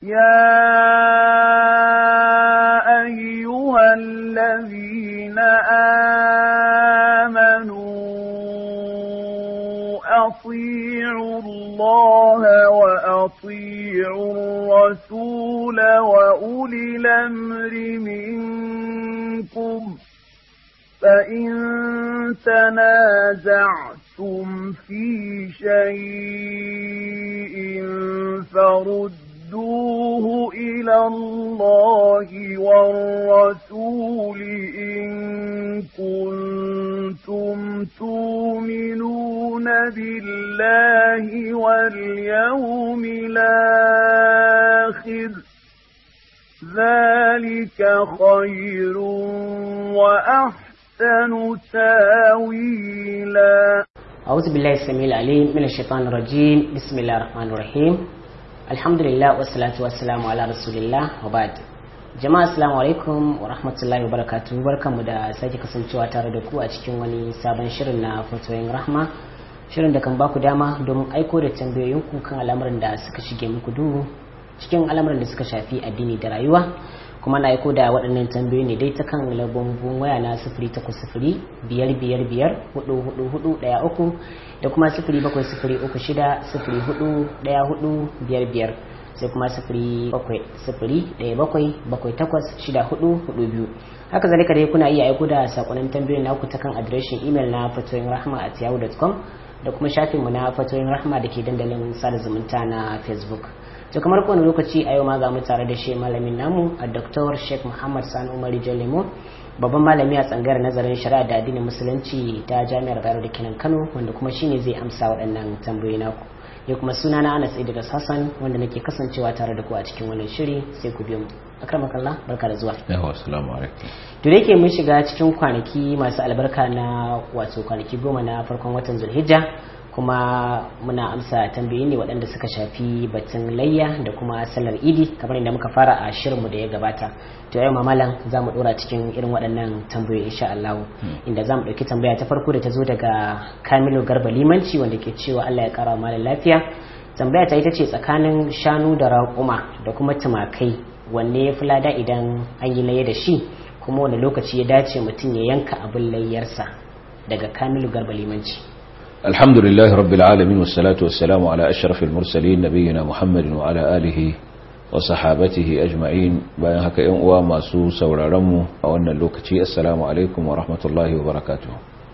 يا أيها الذين آمنوا أطيعوا الله وأطيعوا الرسول وأولي الأمر منكم فإن تنازعتم في شيء فردوه إلى الله والرسول إن كنتم تؤمنون بالله واليوم الآخر ذلك خير وأحسن تاويلا أعوذ بالله السميع العليم من الشيطان الرجيم بسم الله الرحمن الرحيم الحمد لله والصلاة والسلام على رسول الله وبعد jama'a assalamu alaikum wa rahmatullahi wa barakatuhu barkanmu da sake kasancewa tare da ku a cikin wani sabon shirin na fatoyin rahma shirin da kan baku dama domin aiko da tambayoyinku kan al'amuran da suka shige muku duhu cikin al'amuran da suka shafi addini da rayuwa kuma na aiko da waɗannan tambayoyi ne dai ta kan lambobin waya na sifiri takwas sifiri biyar biyar biyar hudu hudu hudu ɗaya uku da kuma sifiri bakwai sifiri uku shida sifiri hudu ɗaya hudu biyar biyar sai kuma sifiri bakwai sifiri ɗaya bakwai bakwai takwas shida hudu hudu biyu haka zalika dai kuna iya aiko da sakonnin tambayoyin naku ta kan adireshin imel na fatoyin rahma at yahoo.com da kuma shafinmu na fatoyin rahma da ke dandalin sada zumunta na facebook to kamar kowane lokaci a yau ma ga mu tare da shi malamin namu a Dr. Sheikh Muhammad Sani Umar Jalemo babban malami a tsangayar nazarin shari'a da addinin musulunci ta Jami'ar Bayero da Kenan Kano wanda kuma shine zai amsa waɗannan tambayoyi naku ya kuma suna na Anas Idris Hassan wanda nake kasancewa tare da ku a cikin wannan shiri sai ku biyo mu akramakallah barka da zuwa yawa assalamu alaikum to da yake mun shiga cikin kwanaki masu albarka na wato kwanaki goma na farkon watan Zulhijja kuma muna amsa tambayi ne waɗanda suka shafi batun layya da kuma sallar idi kamar inda muka fara a shirinmu da ya gabata to yau mamalan za mu ɗora cikin irin waɗannan tambayoyi insha Allah inda za mu ɗauki tambaya ta farko da ta zo daga Kamilu Garba Limanci wanda ke cewa Allah ya ƙara malam lafiya tambaya ta ita ce tsakanin shanu da raƙuma da kuma tumakai wanne ya fi lada idan an yi layya da shi kuma wani lokaci ya dace mutum ya yanka abin layyarsa daga Kamilu Garba Limanci الحمد لله رب العالمين والصلاة والسلام على أشرف المرسلين نبينا محمد وعلى آله وصحابته أجمعين bayan haka ‘yan uwa masu sauraronmu a wannan lokaci assalamu alaikum wa rahmatullahi wa barakatuh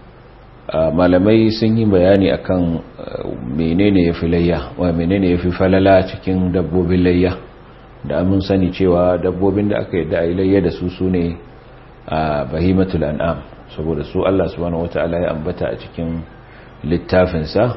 malamai sun yi bayani akan menene ya fi layya wa menene ya fi falala cikin dabbobin layya da mun sani cewa dabbobin da aka yadda a yi layya da su su ne a bahimatul an'am saboda su Allah subhanahu wata'ala ya ambata a cikin littafinsa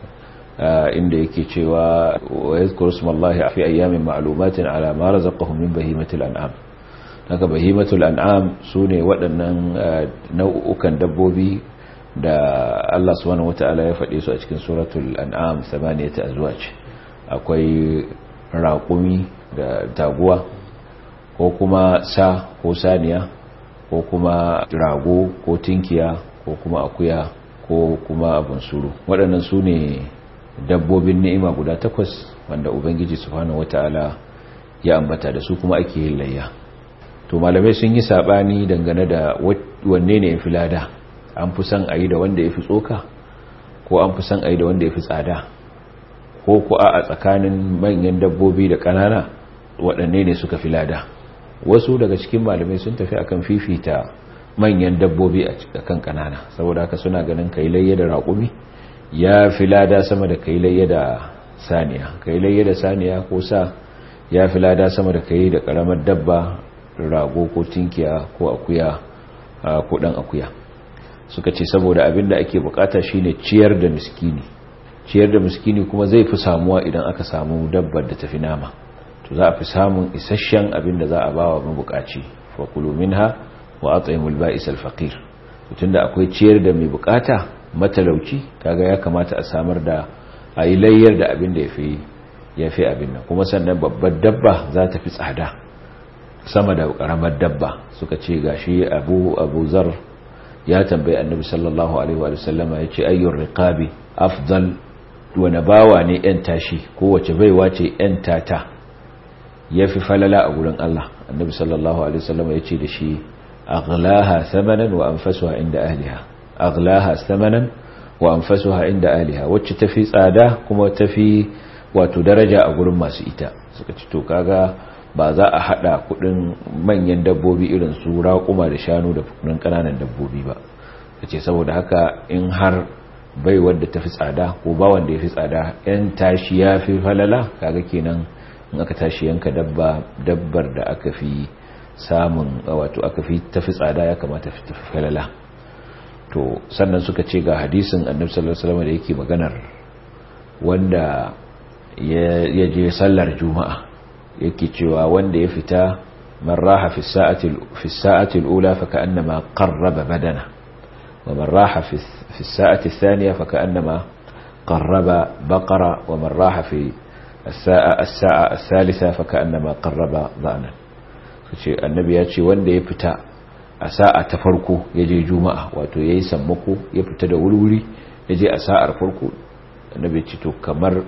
inda yake cewa wa yadhkuru smallahi fi ayyamin ma'lumatin ala ma razaqahum min bahimatil an'am haka bahimatul an'am sune waɗannan nau'ukan dabbobi da Allah subhanahu wata'ala ya faɗe su a cikin suratul an'am samaniyata azwaj akwai raƙumi da taguwa ko kuma sa ko saniya ko kuma rago ko tinkiya ko kuma akuya ko kuma abin suru waɗannan su ne dabbobin ni'ima guda takwas wanda ubangiji subhanahu wata'ala ya ambata da su kuma ake yin layya to malamai sun yi sabani dangane da wanne ne yafi lada an fi son ayi da wanda yafi tsoka ko an fi son ayi da wanda yafi tsada ko ku a tsakanin manyan dabbobi da ƙanana waɗanne ne suka fi lada wasu daga cikin malamai sun tafi akan fifita manyan dabbobi a kan kanana saboda haka suna ganin kailayya da raƙumi ya fi lada sama da kailayya da saniya kailayya da saniya ko sa ya fi lada sama da kai da ƙaramar dabba rago ko tinkiya ko akuya ko ɗan akuya suka ce saboda abin da ake bukata shine ciyar da miskini ciyar da miskini kuma zai fi samuwa idan aka samu dabbar da tafi nama to za a fi samun isasshen abin da za a ba wa mabukaci fa kulu minha wa at'imul ba'is al-faqir tunda akwai ciyar da mai bukata matalauci kaga ya kamata a samar da ayi layyar da abin da yafi yafi abin nan kuma sannan babbar dabba za ta fi tsada sama da karamar dabba suka ce gashi Abu Abu Zar ya tambayi Annabi sallallahu alaihi wa sallama yace ayyur riqabi afdal wani bawa ne yan tashi kowace baiwa ce yan tata yafi falala a gurin Allah annabi sallallahu alaihi wasallam ya ce da shi aghlaha thamanan wa anfasuha inda ahliha aghlaha thamanan wa anfasuha inda ahliha wacce tafi tsada kuma tafi wato daraja a gurin masu ita suka ci to kaga ba za a hada kudin manyan dabbobi irin su raƙuma da shanu da kudin kananan dabbobi ba kace saboda haka in har bai wanda tafi tsada ko ba wanda yafi tsada yan tashi yafi falala kaga kenan in aka tashi yanka dabba dabbar da aka fi samun wato aka fi tafi tsada ya kamata fi tafi falala to sannan suka ce ga hadisin annabi sallallahu alaihi wasallam da yake maganar wanda ya je sallar juma'a yake cewa wanda ya fita man raha fi sa'ati fi sa'ati al-ula fa ka'annama qarraba badana wa man raha fi fi sa'ati ath-thaniya fa ka'annama qarraba baqara wa man raha fi as-sa'a as-sa'a ath-thalitha fa ka'annama qarraba dha'nan kace annabi ya ce wanda ya fita a sa'a ta farko ya je juma'a wato yayi sammako ya fita da wuri ya je a sa'ar farko annabi ce to kamar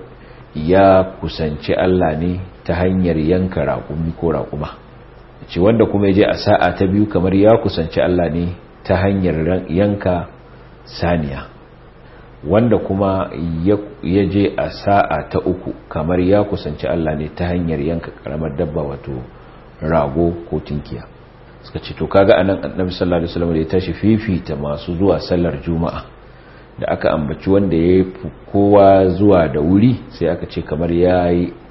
ya kusanci Allah ne ta hanyar yanka raƙumi ko raƙuma ce wanda kuma ya je a sa'a ta biyu kamar ya kusanci Allah ne ta hanyar yanka saniya wanda kuma ya je a sa'a ta uku kamar ya kusanci Allah ne ta hanyar yanka karamar dabba wato rago ko tinkiya suka ce to kaga anan annabi sallallahu alaihi wasallam da ya tashi fifita masu zuwa sallar juma'a da aka ambaci wanda ya kowa zuwa da wuri sai aka ce kamar ya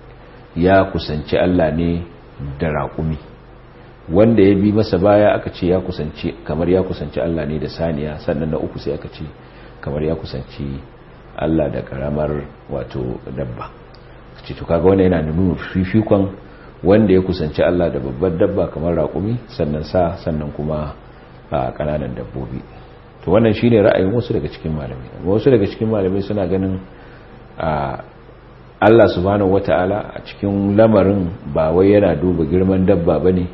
ya kusanci Allah ne da raƙumi wanda ya bi masa baya aka ce ya kusanci kamar ya kusanci Allah ne da saniya sannan na uku sai aka ce kamar ya kusanci Allah da karamar wato dabba ce to kaga wannan yana nuna fifikon wanda ya kusanci Allah da babbar dabba kamar raƙumi sannan sa sannan kuma a kananan dabbobi to wannan shine ra'ayin wasu daga cikin malamai wasu daga cikin malamai suna ganin a Allah subhanahu wata'ala a cikin lamarin ba wai yana duba girman dabba bane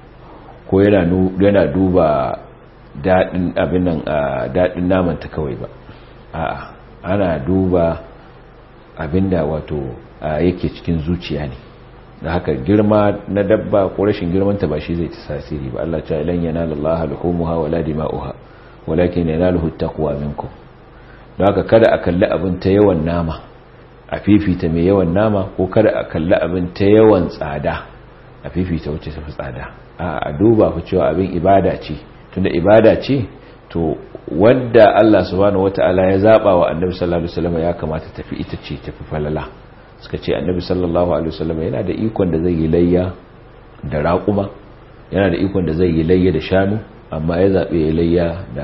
ko yana yana duba dadin abin nan dadin naman ta kawai ba a'a ana duba abinda wato yake cikin zuciya ne da haka girma na dabba ko rashin girmanta ba shi zai ta tasiri ba Allah ta ilan yana lallaha luhumuha wala dima'uha walakin yanaluhu taqwa minkum don haka kada a kalli abin ta yawan nama a fifita mai yawan nama ko kada a kalli abin ta yawan tsada a fifita wacce ta fi tsada a duba ku cewa abin ibada ce tunda ibada ce to wadda Allah subhanahu wata'ala ya zaba wa annabi sallallahu alaihi wasallam ya kamata tafi ita ce tafi falala suka ce annabi sallallahu alaihi wasallam yana da ikon da zai yi layya da raƙuma yana da ikon da zai yi layya da shanu amma ya zaɓe ya layya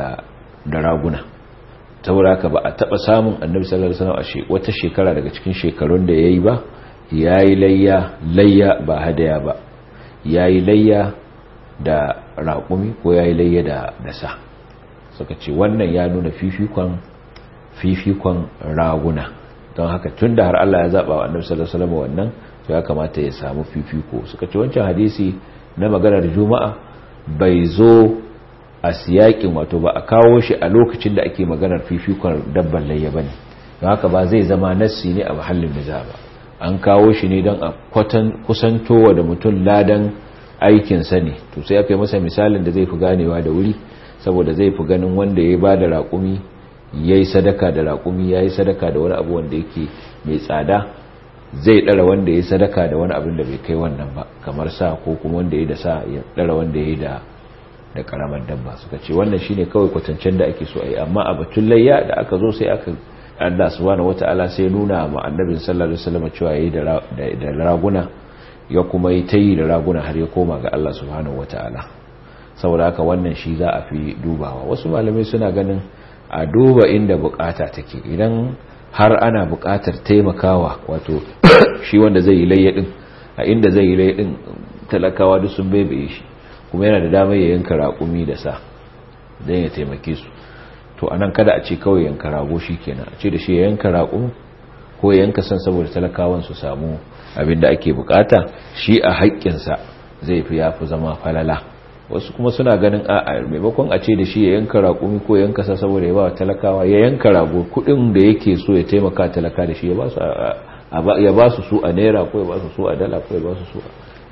da raguna saboda haka ba a taɓa samun annabi sallallahu alaihi wasallam a wata shekara daga cikin shekarun da yayi ba yayi layya layya ba hadaya ba yayi layya da raƙumi ko yayi layya da da sa suka ce wannan ya nuna fifikon fifikon raguna don haka tunda har Allah ya zaba wa annabi sallallahu alaihi wasallam wannan to ya kamata ya samu fifiko suka ce wancan hadisi na maganar juma'a bai zo a siyakin wato ba a kawo shi a lokacin da ake maganar fifikon dabban layya bane don haka ba zai zama nassi ne a mahallin niza ba an kawo shi ne don a kwatan kusantowa da mutum ladan aikin sa ne to sai aka yi masa misalin da zai fi ganewa da wuri saboda zai fi ganin wanda ya ba da raƙumi ya yi sadaka da raƙumi ya yi sadaka da wani abu wanda yake mai tsada zai ɗara wanda ya yi sadaka da wani abin da bai kai wannan ba kamar sa ko kuma wanda ya yi da sa ya ɗara wanda ya yi da da karamar dabba suka ce wannan shine kawai kwatancen da ake so a yi amma a batun layya da aka zo sai aka Allah subhanahu wataala sai nuna ma annabin sallallahu alaihi wasallam cewa yayi da raguna ya kuma yi tayi da raguna har ya koma ga Allah subhanahu wataala saboda haka wannan shi za a fi dubawa wasu malamai suna ganin a duba inda bukata take idan har ana bukatar taimakawa wato shi wanda zai yi layya din a inda zai yi layya din talakawa duk sun bebe shi kuma yana da damar ya yanka raƙumi da sa don ya taimake su to anan kada a ce kawai yanka rago shi kenan a ce da shi ya yanka raƙumi ko ya yanka san saboda talakawan su samu abin da ake bukata shi a haƙƙinsa zai fi yafi zama falala wasu kuma suna ganin a maimakon a ce da shi ya yanka raƙumi ko yanka sa saboda ya ba talakawa ya yanka rago kuɗin da yake so ya taimaka talaka da shi ya ba su su a naira ko ya ba su su a dala ko ya ba su su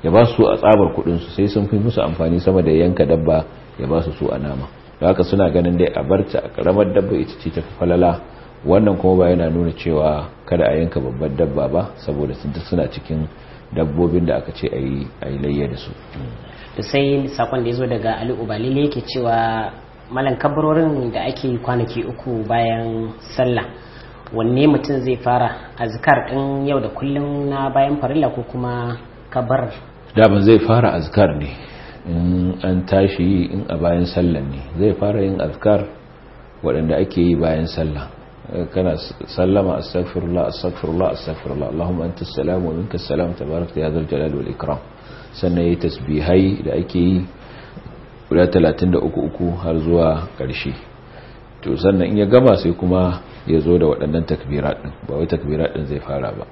ya ba su a tsabar kudin su sai sun fi musu amfani sama da yanka dabba ya ba su su a nama da haka suna ganin dai a barta a karamar dabba ita ce tafi falala wannan kuma ba yana nuna cewa kada a yanka babbar dabba ba saboda suna cikin dabbobin da aka ce a yi layya da su da sai sakon da ya zo daga ali ubalile yake cewa malan kabarorin da ake yi kwanaki uku bayan sallah wanne mutum zai fara azkar din yau da kullum na bayan farilla ko kuma kabar daban zai fara azkar ne in an tashi yi in a bayan sallah ne zai fara yin azkar waɗanda ake yi bayan sallah kana sallama astaghfirullah astaghfirullah astaghfirullah allahumma antas salam wa minkas salam tabarakta ya zal jalali wal ikram sannan yayi tasbihai da ake yi guda 33 har zuwa ƙarshe to sannan in ya gama sai kuma ya zo da waɗannan takbirat din ba wai takbirat din zai fara ba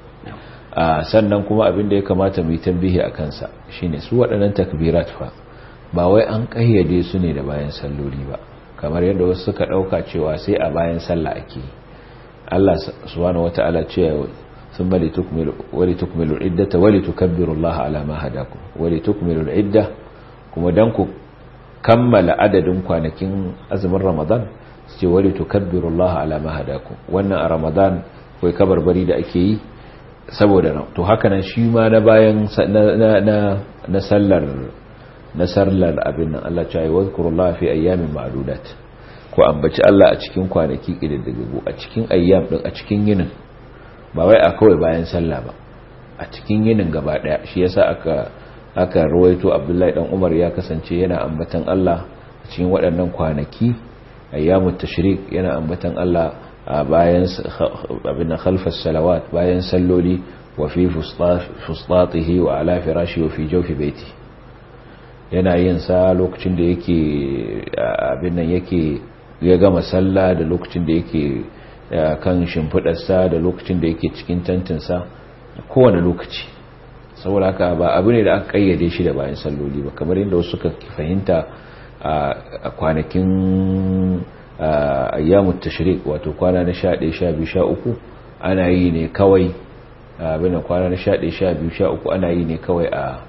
a sannan kuma abin da ya kamata mu yi tambihi a kansa shine su waɗannan takbirat fa ba wai an kayyade su ne da bayan salloli ba kamar yadda wasu suka ɗauka cewa sai a bayan sallah ake yi Allah subhanahu wata'ala cewa sun bali wali tukmilu iddata wali tukabbiru Allah ala ma hadakum wali tukmilu idda kuma dan ku kammala adadin kwanakin azumin Ramadan su ce wali tukabbiru Allah ala ma hadakum wannan a Ramadan kai kabarbari da ake yi saboda to haka nan shi ma na bayan na na sallar na sallar abin nan Allah ya ce wa zkurullaha fi ayyamin ma'dudat ko ambaci Allah a cikin kwanaki ƙididdigu a cikin ayyam ɗin a cikin yinin ba wai a kawai bayan sallah ba a cikin yinin gaba ɗaya shi yasa aka aka rawaito Abdullahi dan Umar ya kasance yana ambatan Allah a cikin waɗannan kwanaki ayyamut tashrik yana ambatan Allah a bayan abin khalfas salawat bayan salloli wa fi fustatihi wa ala firashi wa fi jawfi baiti yana yin sa lokacin da yake abin nan yake ya gama sallah da lokacin da yake kan shimfidarsa da lokacin da yake cikin tantinsa kowane lokaci saboda haka ba abu ne da aka kayyade shi da bayan salloli ba kamar yadda wasu suka fahimta a kwanakin ayyamut tashrik wato kwana na 11 12 13 ana yi ne kawai abin kwana na 11 12 13 ana yi ne kawai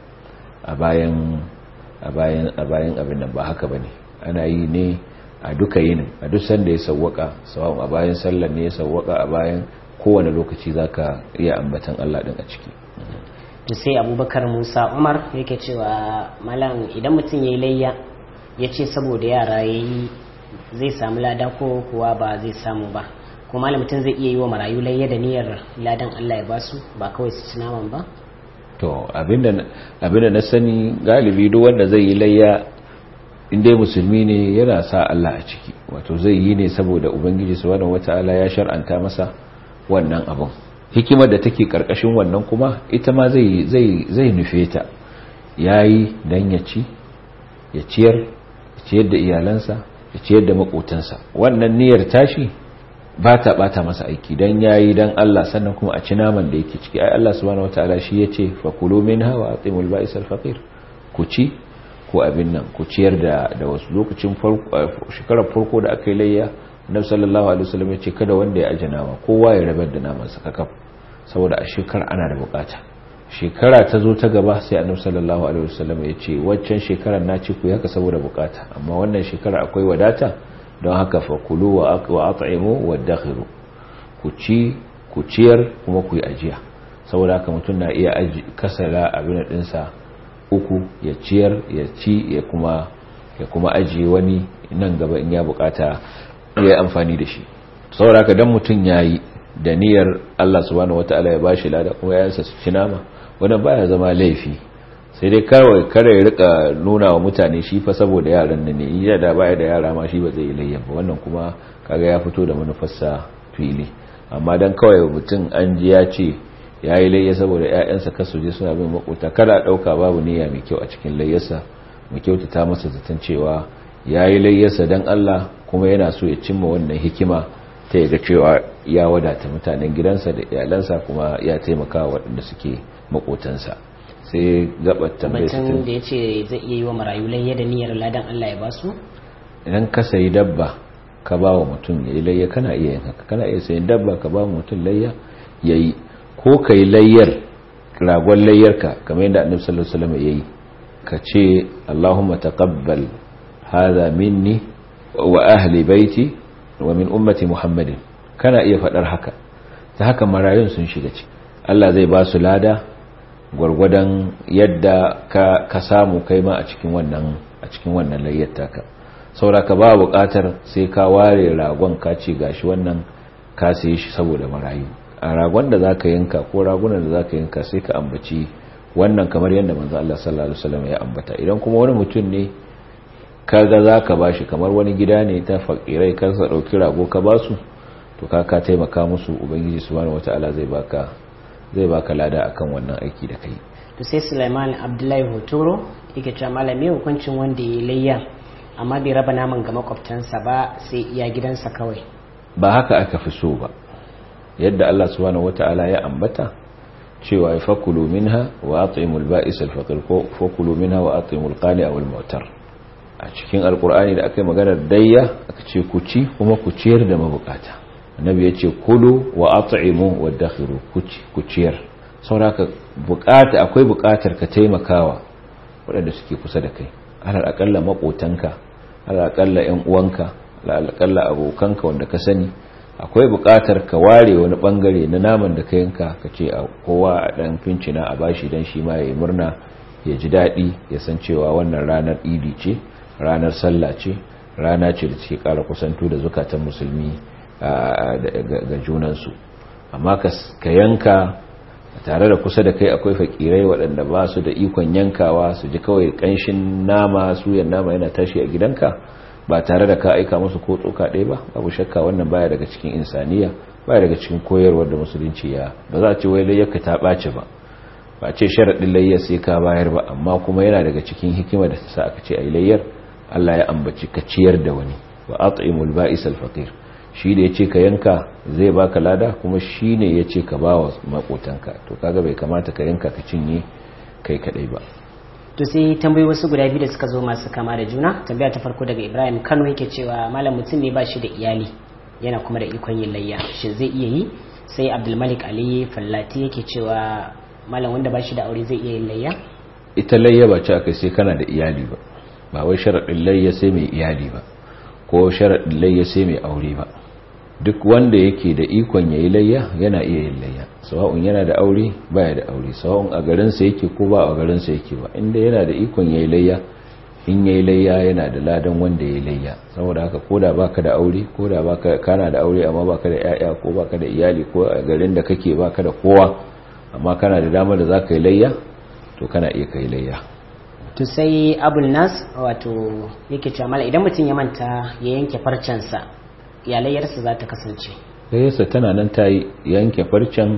a bayan a bayan a bayan abin nan ba haka bane ana yi ne a duka yinin a duk sanda ya sawwaka sawun a bayan sallar ne ya sawwaka a bayan kowane lokaci zaka iya ambatan Allah din a ciki to sai Abubakar Musa Umar yake cewa malam idan mutum yayi layya yace saboda yara yayi zai samu lada ko kuwa ba zai samu ba ko malam mutum zai iya yi wa marayu layya da niyyar ladan Allah ya basu ba kawai su ci naman ba to abinda abinda na sani galibi duk wanda zai yi layya inda musulmi ne yana sa Allah a ciki wato zai yi ne saboda ubangiji subhanahu wataala ya shar'anta masa wannan abun hikimar da take karkashin wannan kuma ita ma zai zai zai nufe ta yayi dan ya ci ya ciyar ya ciyar da iyalansa ya ciyar da makotansa wannan niyyar tashi ba ta bata masa aiki dan yayi dan Allah sannan kuma a ci naman da yake ciki ai Allah subhanahu wataala shi yace fakulu minha wa atimul ba'is al-faqir ku ci ko abin nan ku ciyar da da wasu lokacin shekarar farko da aka yi layya annabi sallallahu alaihi wasallam ya ce kada wanda ya aje nama kowa ya rabar da naman sa kakaf saboda a shekara ana da bukata shekara ta zo ta gaba sai annabi sallallahu alaihi wasallam ya ce waccan shekarar na ci ku haka saboda bukata amma wannan shekara akwai wadata don haka fa kulu wa at'imu wa dakhiru ku ci ku ciyar kuma ku yi ajiya saboda haka mutum na iya kasala abin dinsa uku ya ciyar ya ci ya kuma ya kuma ajiye wani nan gaba in ya bukata ya yi amfani da shi saboda haka dan mutum yayi da niyyar Allah subhanahu wataala ya bashi lada kuma ya yansa su ci nama wannan baya zama laifi sai dai kawai kare ya rika nuna wa mutane shi fa saboda yaran nan ne iya da baya da yara ma shi ba zai layya ba wannan kuma kaga ya fito da manufarsa fili amma dan kawai mutum an ji ya ce ya yi layya saboda 'ya'yansa kasu je suna bin makota kada ɗauka babu niyya mai kyau a cikin layyarsa mai kyautata masa zaton cewa ya yi layyarsa don Allah kuma yana so ya cimma wannan hikima ta yaga cewa ya wadata mutanen gidansa da iyalansa kuma ya taimaka waɗanda suke makotansa sai gabar tambayar batun da ya ce zai iya yi wa marayu layya da niyyar ladan Allah ya basu idan ka sayi dabba ka ba wa mutum ya yi layya kana iya yin haka kana iya sayin dabba ka ba wa mutum layya ya yi ko ka yi layyar ragon layyarka kamar yadda annabi sallallahu alaihi wasallam yayi ka ce Allahumma taqabbal hadha minni wa ahli baiti wa min ummati Muhammadin kana iya fadar haka ta haka marayun sun shiga ciki Allah zai ba su lada gwargwadon yadda ka ka samu kai ma a cikin wannan a cikin wannan layyar taka saboda ka ba buƙatar sai ka ware ragon ka ce gashi wannan ka saye shi saboda marayu a ragon da zaka yanka ko ragunan da zaka yanka sai ka ambaci wannan kamar yadda manzo Allah sallallahu alaihi wasallam ya ambata idan kuma wani mutum ne kaga zaka bashi kamar wani gida ne ta fakirai ka sa dauki rago ka basu to ka ka taimaka musu ubangiji subhanahu wataala zai baka zai baka lada akan wannan aiki da kai to sai Sulaiman Abdullahi Hotoro yake cewa malami hukuncin wanda ya layya amma bai raba naman ga makwabtansa ba sai iya gidansa kawai ba haka aka fi so ba yadda Allah subhanahu wataala ya ambata cewa ya fakulu minha wa at'imul ba'is al-faqir ko fakulu minha wa at'imul qani aw al-mu'tar a cikin alqur'ani da aka yi maganar dayya aka ce ku ci kuma ku ciyar da mabukata annabi ya ce kulu wa at'imu wa dakhiru ku ci ku ciyar saboda bukata akwai bukatar ka taimakawa waɗanda suke kusa da kai alal akalla makotanka alal akalla ƴan uwanka alal akalla abokanka wanda ka sani akwai buƙatar ka ware wani bangare na naman da ka yanka ka ce a kowa a ɗan fincina a bashi don shi ma ya yi murna ya ji daɗi ya san cewa wannan ranar idi ce ranar sallah ce rana ce da take ƙara kusanto da zukatan musulmi ga junansu amma ka yanka tare da kusa da kai akwai fakirai waɗanda ba su da ikon yankawa su ji kawai ƙanshin nama suyan nama yana tashi a gidanka ba tare da ka aika musu ko tsoka ɗaya ba babu shakka wannan baya daga cikin insaniya baya daga cikin koyarwar da musulunci ya ba za a ce wai layyarka ta ɓace ba ba ce sharaɗin layyar sai ka bayar ba amma kuma yana daga cikin hikima da ta sa aka ce a yi layyar Allah ya ambaci ka ciyar da wani wa at'imul ba'is al-faqir shi da yace ka yanka zai baka lada kuma shi ne yace ka bawa makotanka to kaga bai kamata ka yanka ka cinye kai kadai ba to sai tambayi wasu guda biyu da suka zo masu kama da juna tambaya ta farko daga ibrahim kano yake cewa malam mutum ne ba shi da iyali yana kuma da ikon yin layya shi zai iya yi sai abdulmalik ali fallati yake cewa malam wanda ba shi da aure zai iya yin layya ita layya ba ce aka sai kana da iyali ba ba wai sharaɗin layya sai mai iyali ba ko sharaɗin layya sai mai aure ba duk wanda yake da ikon yayi layya yana iya yin layya sawa'un yana da aure baya da aure sawa'un a garinsa yake ko ba a garinsa yake ba inda yana da ikon yayi layya in yayi layya yana da ladan wanda yayi layya saboda haka koda baka da aure koda baka kana da aure amma baka da yaya ko baka da iyali ko a garin da kake baka da kowa amma kana da damar da zaka yi layya to kana iya kai layya to sai abul nas wato yake cewa mala idan mutum ya manta ya yanke farcensa ya layyarsa za ta kasance layyarsa tana nan ta yanke farcen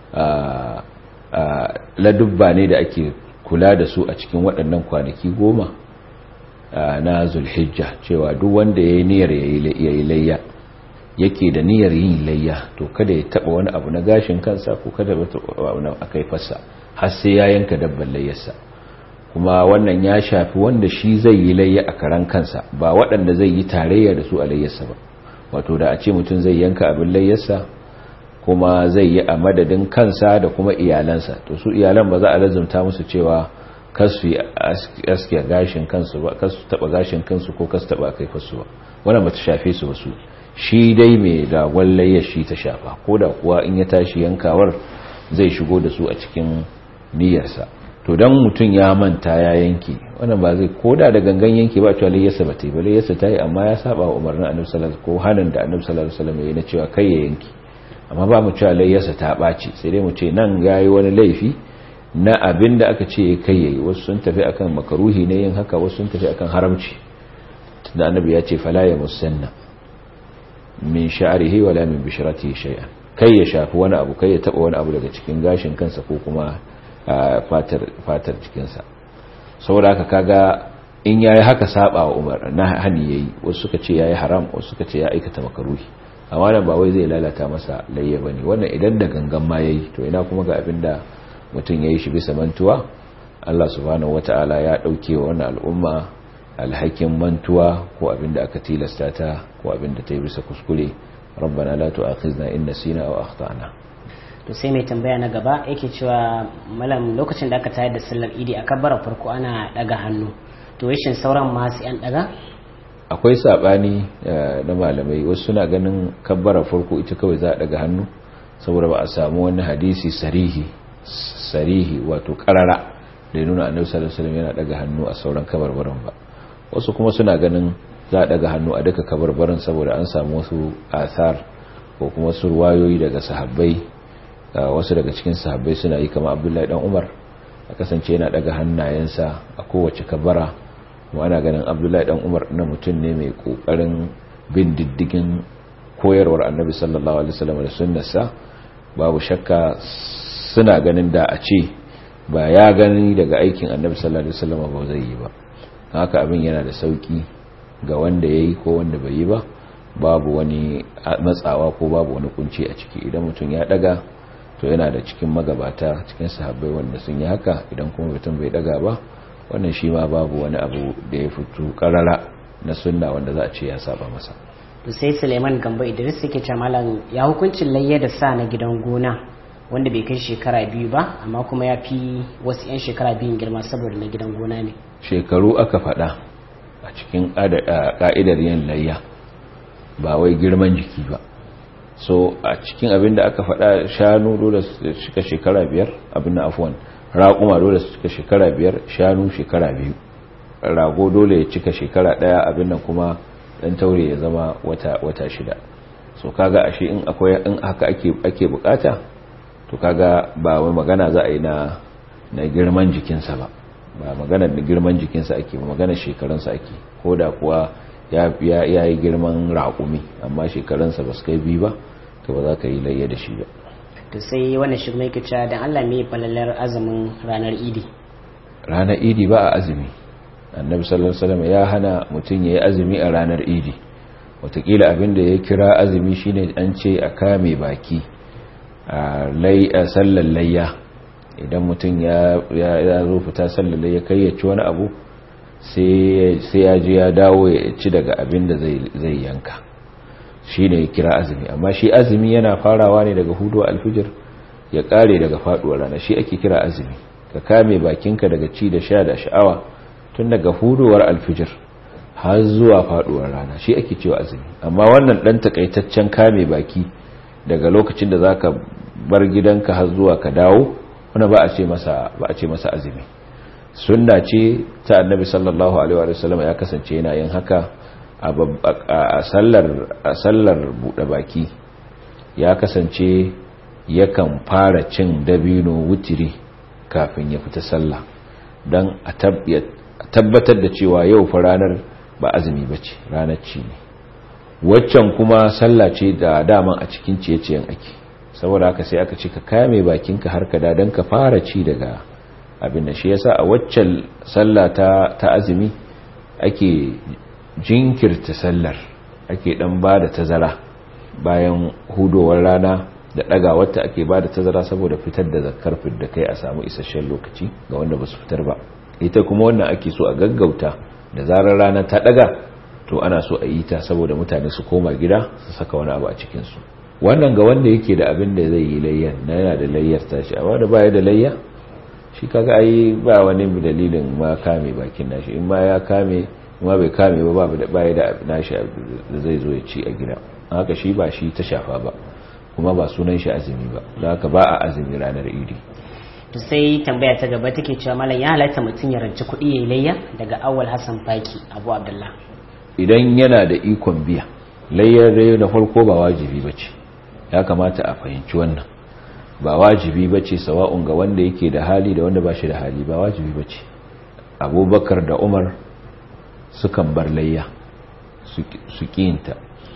ladubba ne da ake kula da su a cikin waɗannan kwanaki goma na zulhijja cewa duk wanda ya yi niyyar ya yi layya yake da niyyar yin layya to kada ya taɓa wani abu na gashin kansa ko kada ya taɓa wani a kaifarsa har sai ya yanka dabban layyarsa kuma wannan ya shafi wanda shi zai yi layya a karan kansa ba waɗanda zai yi tarayya da su a layyarsa ba wato da a ce mutum zai yanka abin layyarsa kuma zai yi a madadin kansa da kuma iyalansa to su iyalan ba za a lazumta musu cewa kasu yi aske gashin kansu ba kasu taba gashin kansu ko kasu taba kai fasu ba wannan ba ta shafe su ba su shi dai mai ragon layyar shi ta shafa ko da kuwa in ya tashi yankawar zai shigo da su a cikin niyyarsa to dan mutum ya manta ya yanke wannan ba zai koda da gangan yanke ba cewa layyarsa ba ta yi ba layyarsa ta yi amma ya saba wa umarnin annabi sallallahu alaihi wasallam ko hanin da annabi sallallahu alaihi wasallam ya yi na cewa kai ya yanke amma ba mu cewa layyarsa ta ɓaci sai dai mu ce nan yayi wani laifi na abin da aka ce kai yayi wasu sun tafi akan makaruhi ne yin haka wasu sun tafi akan haramci tunda annabi ya ce fala ya musanna min sha'rihi wala min bishratihi shay'an kai ya shafi wani abu kai ya taba wani abu daga cikin gashin kansa ko kuma fatar fatar cikinsa saboda haka kaga in yayi haka saba wa umar na hani yayi wasu suka ce yayi haram wasu suka ce ya aikata makaruhi amma nan ba wai zai lalata masa layya bane wannan idan da gangan ma yayi to ina kuma ga abinda mutum yayi shi bisa mantuwa Allah subhanahu wataala ya dauke wa wannan al'umma alhakin mantuwa ko abinda aka tilasta ta ko abinda ta yi bisa kuskure rabbana la tu'akhizna in nasina aw akhtana to sai mai tambaya na gaba yake cewa malam lokacin da aka tayar da sallar idi a kabbara farko ana daga hannu to shin sauran ma sai an daga akwai sabani na malamai wasu suna ganin kabbara farko ita kawai za a daga hannu saboda ba a samu wani hadisi sarihi sarihi wato karara da ya nuna annabi sallallahu alaihi wasallam yana daga hannu a sauran kabarbaran ba wasu kuma suna ganin za a daga hannu a duka kabarbaran saboda an samu wasu asar ko kuma wasu ruwayoyi daga sahabbai wasu daga cikin sahabbai suna yi kama abdullahi dan umar a kasance yana daga hannayensa a kowace kabara kuma ana ganin abdullahi dan umar na mutum ne mai kokarin bin diddigin koyarwar annabi sallallahu alaihi wasallam da sunnarsa babu shakka suna ganin da a ce ba ya gani daga aikin annabi sallallahu alaihi wasallam ba zai yi ba haka abin yana da sauki ga wanda yayi ko wanda bai yi ba babu wani matsawa ko babu wani kunci a ciki idan mutum ya daga to yana da cikin magabata cikin sahabbai wanda sun yi haka idan kuma mutum bai daga ba wannan shi ma babu wani abu da ya fito karara na sunna wanda za a ce ya saba masa to sai Suleiman Gambo Idris yake ce malam ya hukuncin layya da sa na gidan gona wanda bai kai shekara biyu ba amma kuma ya fi wasu 'yan shekara biyun girma saboda na gidan gona ne shekaru aka faɗa a cikin ƙa'idar yin layya ba wai girman jiki ba so a cikin abin da aka faɗa shanu dole su cika shekara biyar abin na afuwan raƙuma dole su cika shekara biyar shanu shekara biyu rago dole ya cika shekara ɗaya abin nan kuma ɗan taure ya zama wata, wata shida so kaga ashe in akwai in haka ake, ake bukata to kaga ba wai magana za a yi na, na girman jikinsa ba ba magana da girman jikinsa ake ba magana shekarunsa ake ko da kuwa ya, ya, yi girman raƙumi amma shekarunsa ba su kai biyu ba to ba za ka yi layya da shi ba to sai wannan shi mai kica dan Allah me falalar azumin ranar idi ranar idi ba a azumi annabi sallallahu alaihi wasallam ya hana mutum yayi azumi a ranar idi watakila abin da ya kira azumi shine an ce a kame baki a lay a sallar layya idan mutum ya ya zo fita sallar layya kai ya ci wani abu sai sai ya je ya dawo ya ci daga abin da zai zai yanka shine ya kira azumi amma shi azumi yana farawa ne daga hudu alfijir ya kare daga faduwar rana shi ake kira azumi ka kame bakinka daga ci da sha da sha'awa tun daga huduwar alfijir har zuwa faduwar rana shi ake cewa azumi amma wannan dan takaitaccen kame baki daga lokacin da zaka bar gidanka har zuwa ka dawo wanda ba a ce masa ba a ce masa azumi sunna ce ta annabi sallallahu alaihi wa sallam ya kasance yana yin haka a sallar a sallar bude baki ya kasance yakan fara cin dabino wutiri kafin ya fita sallah don a tabbatar da cewa yau fa ranar ba azumi ba ce ranar ci ne waccan kuma sallah ce da daman a cikin ciye-ciyen ake saboda haka sai aka ce ka kame bakinka har ka da don ka fara ci daga abin da shi yasa a waccan sallah ta, ta azumi ake jinkirta sallar ake dan ba da tazara bayan hudowar rana da daga wata ake ba da tazara saboda fitar da zakar da kai a samu isasshen lokaci ga wanda ba su fitar ba ita kuma wannan ake so a gaggauta da zarar rana ta daga to ana so a yi ta saboda mutane su koma gida su saka wani abu a cikinsu wannan ga wanda yake da abin da zai yi layyar na yana da layyar tashi amma da baya da layya shi kaga ai ba wani dalilin ma kame bakin nashi in ma ya kame ma bai kame ba baya da nashi da zai zo ya ci a gida haka shi ba shi ta shafa ba kuma ba sunan shi azumi ba da haka ba a azumi ranar idi to sai tambaya ta gaba take cewa malam ya halatta mutum ya ranci kuɗi ya layya daga awal hassan faki abu abdullah idan yana da ikon biya layyar da na farko ba wajibi ba ce ya kamata a fahimci wannan ba wajibi ba ce sawa'un ga wanda yake da hali da wanda ba shi da hali ba wajibi ba ce abubakar da umar sukan bar layya su ƙinta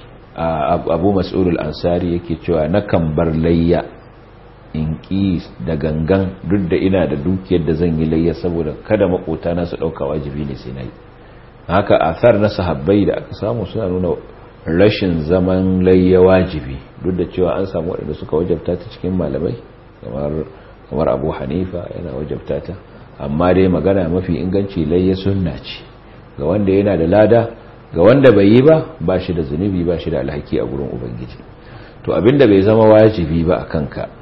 abu mas'udul ansari yake cewa na kan bar layya in ƙi da gangan duk da ina da dukiyar da zan yi layya saboda kada makota na su ɗauka wajibi ne sai na yi haka athar na sahabbai da aka samu suna nuna rashin zaman layya wajibi duk da cewa an samu waɗanda suka wajabta ta cikin malamai kamar abu hanifa yana wajabta ta amma dai magana mafi inganci layya sunna ce ga wanda yana da lada ga wanda bai yi ba ba shi da zunubi ba shi da alhaki a gurin ubangiji to abinda bai zama wajibi ba a kanka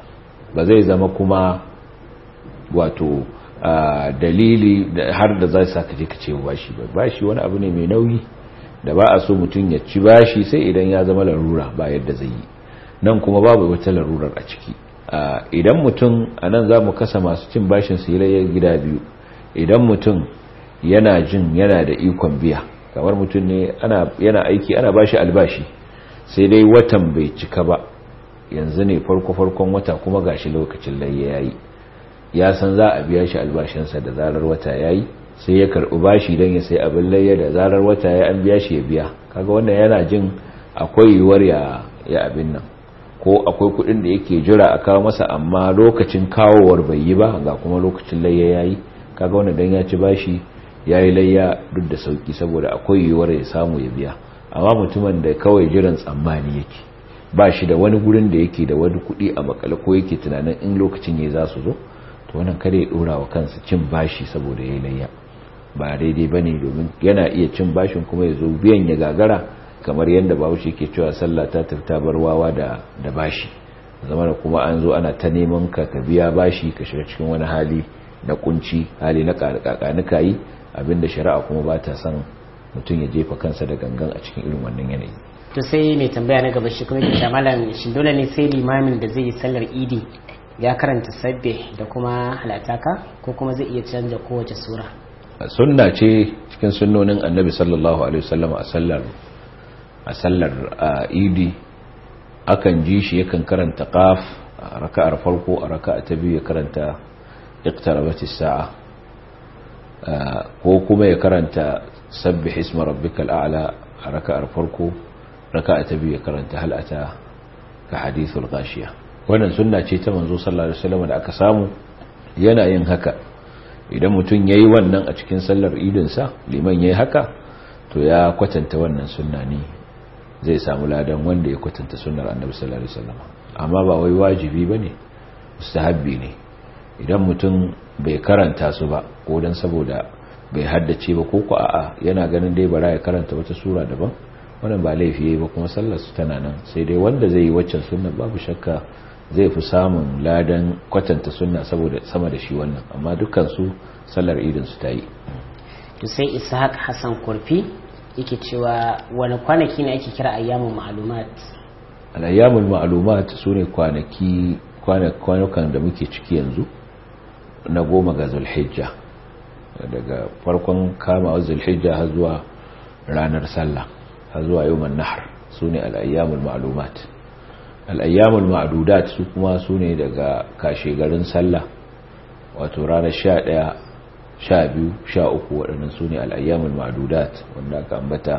ba zai zama kuma wato dalili har da za su saka je ka ce bashi ba bashi wani abu ne mai nauyi da ba a so mutum ya ci bashi sai idan ya zama larura ba yadda zai yi nan kuma babu wata larurar a ciki idan mutum a nan za mu kasa masu cin bashin su yi gida biyu idan mutum yana jin yana da ikon biya kamar mutum ne yana aiki ana bashi albashi sai dai watan bai cika ba yanzu ne farko-farkon wata kuma gashi lokacin layya yayi ya san za a biya shi albashinsa da zarar wata yayi sai ya karɓi bashi don ya sai abin layya da zarar wata ya an biya shi ya biya kaga wannan yana jin akwai yiwuwar ya ya abin nan ko akwai kuɗin da yake jira a kawo masa amma lokacin kawowar bai yi ba ga kuma lokacin layya yayi kaga wannan dan ya ci bashi yayi layya duk da sauki saboda akwai yiwuwar ya samu ya biya amma mutumin da kawai jiran tsammani yake ba shi da wani gurin da yake da wani kuɗi a makale ko yake tunanin in lokacin ya za su zo to wannan kada ya ɗora wa kansa cin bashi saboda ya yi layya ba daidai ba ne domin yana iya cin bashin kuma ya zo biyan ya gagara kamar yadda bahaushe ke cewa sallah ta tafi bar wawa da da bashi zama da kuma an zo ana ta neman ka ka biya bashi ka shiga cikin wani hali na kunci hali na kakakanika yi abinda shari'a kuma ba ta son mutum ya jefa kansa da gangan a cikin irin wannan yanayi to sai mai tambaya na gaba shi kuma ke malam shin dole ne sai limamin da zai yi sallar idi ya karanta sabbe da kuma halataka ko kuma zai iya canza kowace sura sunna ce cikin sunnonin annabi sallallahu alaihi wasallam a sallar a sallar idi akan ji shi yakan karanta qaf a raka'ar farko a raka'a ta biyu ya karanta iqtarabatis sa'a ko kuma ya karanta sabbih isma rabbikal a'la a raka'ar farko raka'a ta biyu ya karanta hal ata ka hadithul ghashiya wannan sunna ce ta manzo sallallahu alaihi wasallam da aka samu yana yin haka idan mutum yayi wannan a cikin sallar idin sa liman yayi haka to ya kwatanta wannan sunna ne zai samu ladan wanda ya kwatanta sunnar annabi sallallahu alaihi wasallam amma ba wai wajibi bane mustahabbi ne idan mutum bai karanta su ba ko dan saboda bai haddace ba ko ko a'a yana ganin dai bara ya karanta wata sura daban wannan ba laifi yayi ba kuma sallar su tana nan sai dai wanda zai yi waccan sunna babu shakka zai fi samun ladan kwatanta sunna saboda sama da shi wannan amma dukkan su sallar idin su tayi to sai ishaq hassan kurfi yake cewa wani kwanaki ne ake kira ayyamul ma'lumat al-ayyamul ma'lumat sune kwanaki kwanukan da muke ciki yanzu na goma ga zulhijja daga farkon kama zulhijja har zuwa ranar sallah har zuwa yawon nahar su ne al'ayyamul ma'alumat al'ayyamul ma'adudat su kuma su ne daga kashe garin sallah wato ranar sha ɗaya sha biyu sha uku waɗannan su ne al'ayyamul ma'adudat wanda aka ambata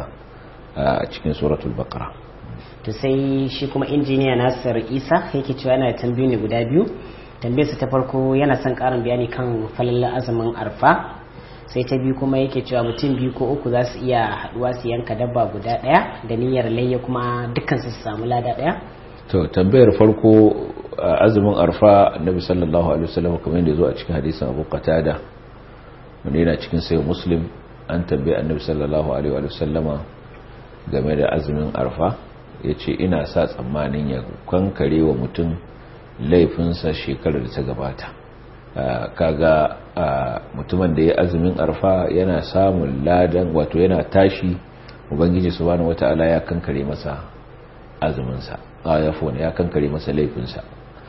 a cikin suratul bakara to sai shi kuma injiniya nasir isa yake cewa yana tambayi ne guda biyu tambayarsa ta farko yana son karin bayani kan falalla azumin arfa sai ta biyu kuma yake cewa mutum biyu ko uku za su iya haduwa su yanka dabba guda daya da niyyar layya kuma dukkan su samu lada daya to tambayar farko azumin arfa annabi sallallahu alaihi wasallam kamar yadda zo a cikin hadisin Abu Qatada wanda yana cikin sayyid Muslim an tambaye annabi sallallahu alaihi wasallama game da azumin arfa yace ina sa tsammanin ya kankare wa mutum laifinsa shekarar da ta gabata kaga mutumin da ya azumin arfa yana samun ladan wato yana tashi ubangiji subhanahu wata'ala ya kankare masa azuminsa ayafon ya kankare masa laifinsa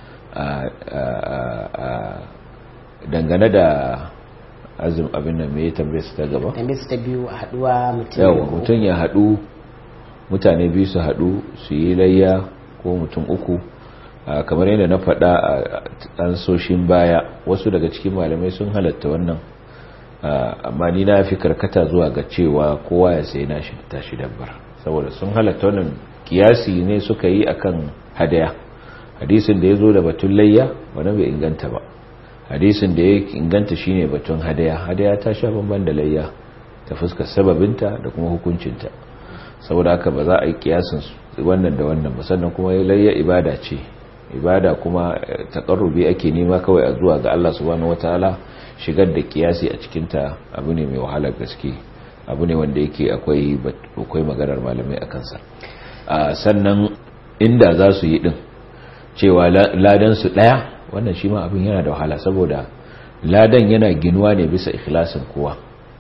dangane da azum abin da mai tambaye su ta gaba tambaye su ta biyu a haduwa mutum yawa mutum ya hadu mutane biyu su hadu su yi layya ko mutum uku kamar yadda na faɗa a ansoshin baya wasu daga cikin malamai sun halatta wannan amma ni na fi karkata zuwa ga cewa kowa ya sai na shi tashi dabbar saboda sun halatta wannan kiyasi ne suka yi akan hadaya hadisin da ya zo da batun layya wani bai inganta ba hadisin da ya inganta shine batun hadaya hadaya ta sha bamban da layya ta fuskar sababinta da kuma hukuncinta saboda haka ba za a yi kiyasin wannan da wannan ba sannan kuma layya ibada ce ibada kuma takarrubi ake nema kawai a zuwa ga Allah subhanahu wataala shigar da kiyasi a cikin ta abu ne mai wahalar gaske abu ne wanda yake akwai akwai maganar malamai a kansa sannan inda za su yi din cewa ladan su daya wannan shi ma abin yana da wahala saboda ladan yana ginuwa ne bisa ikhlasin kowa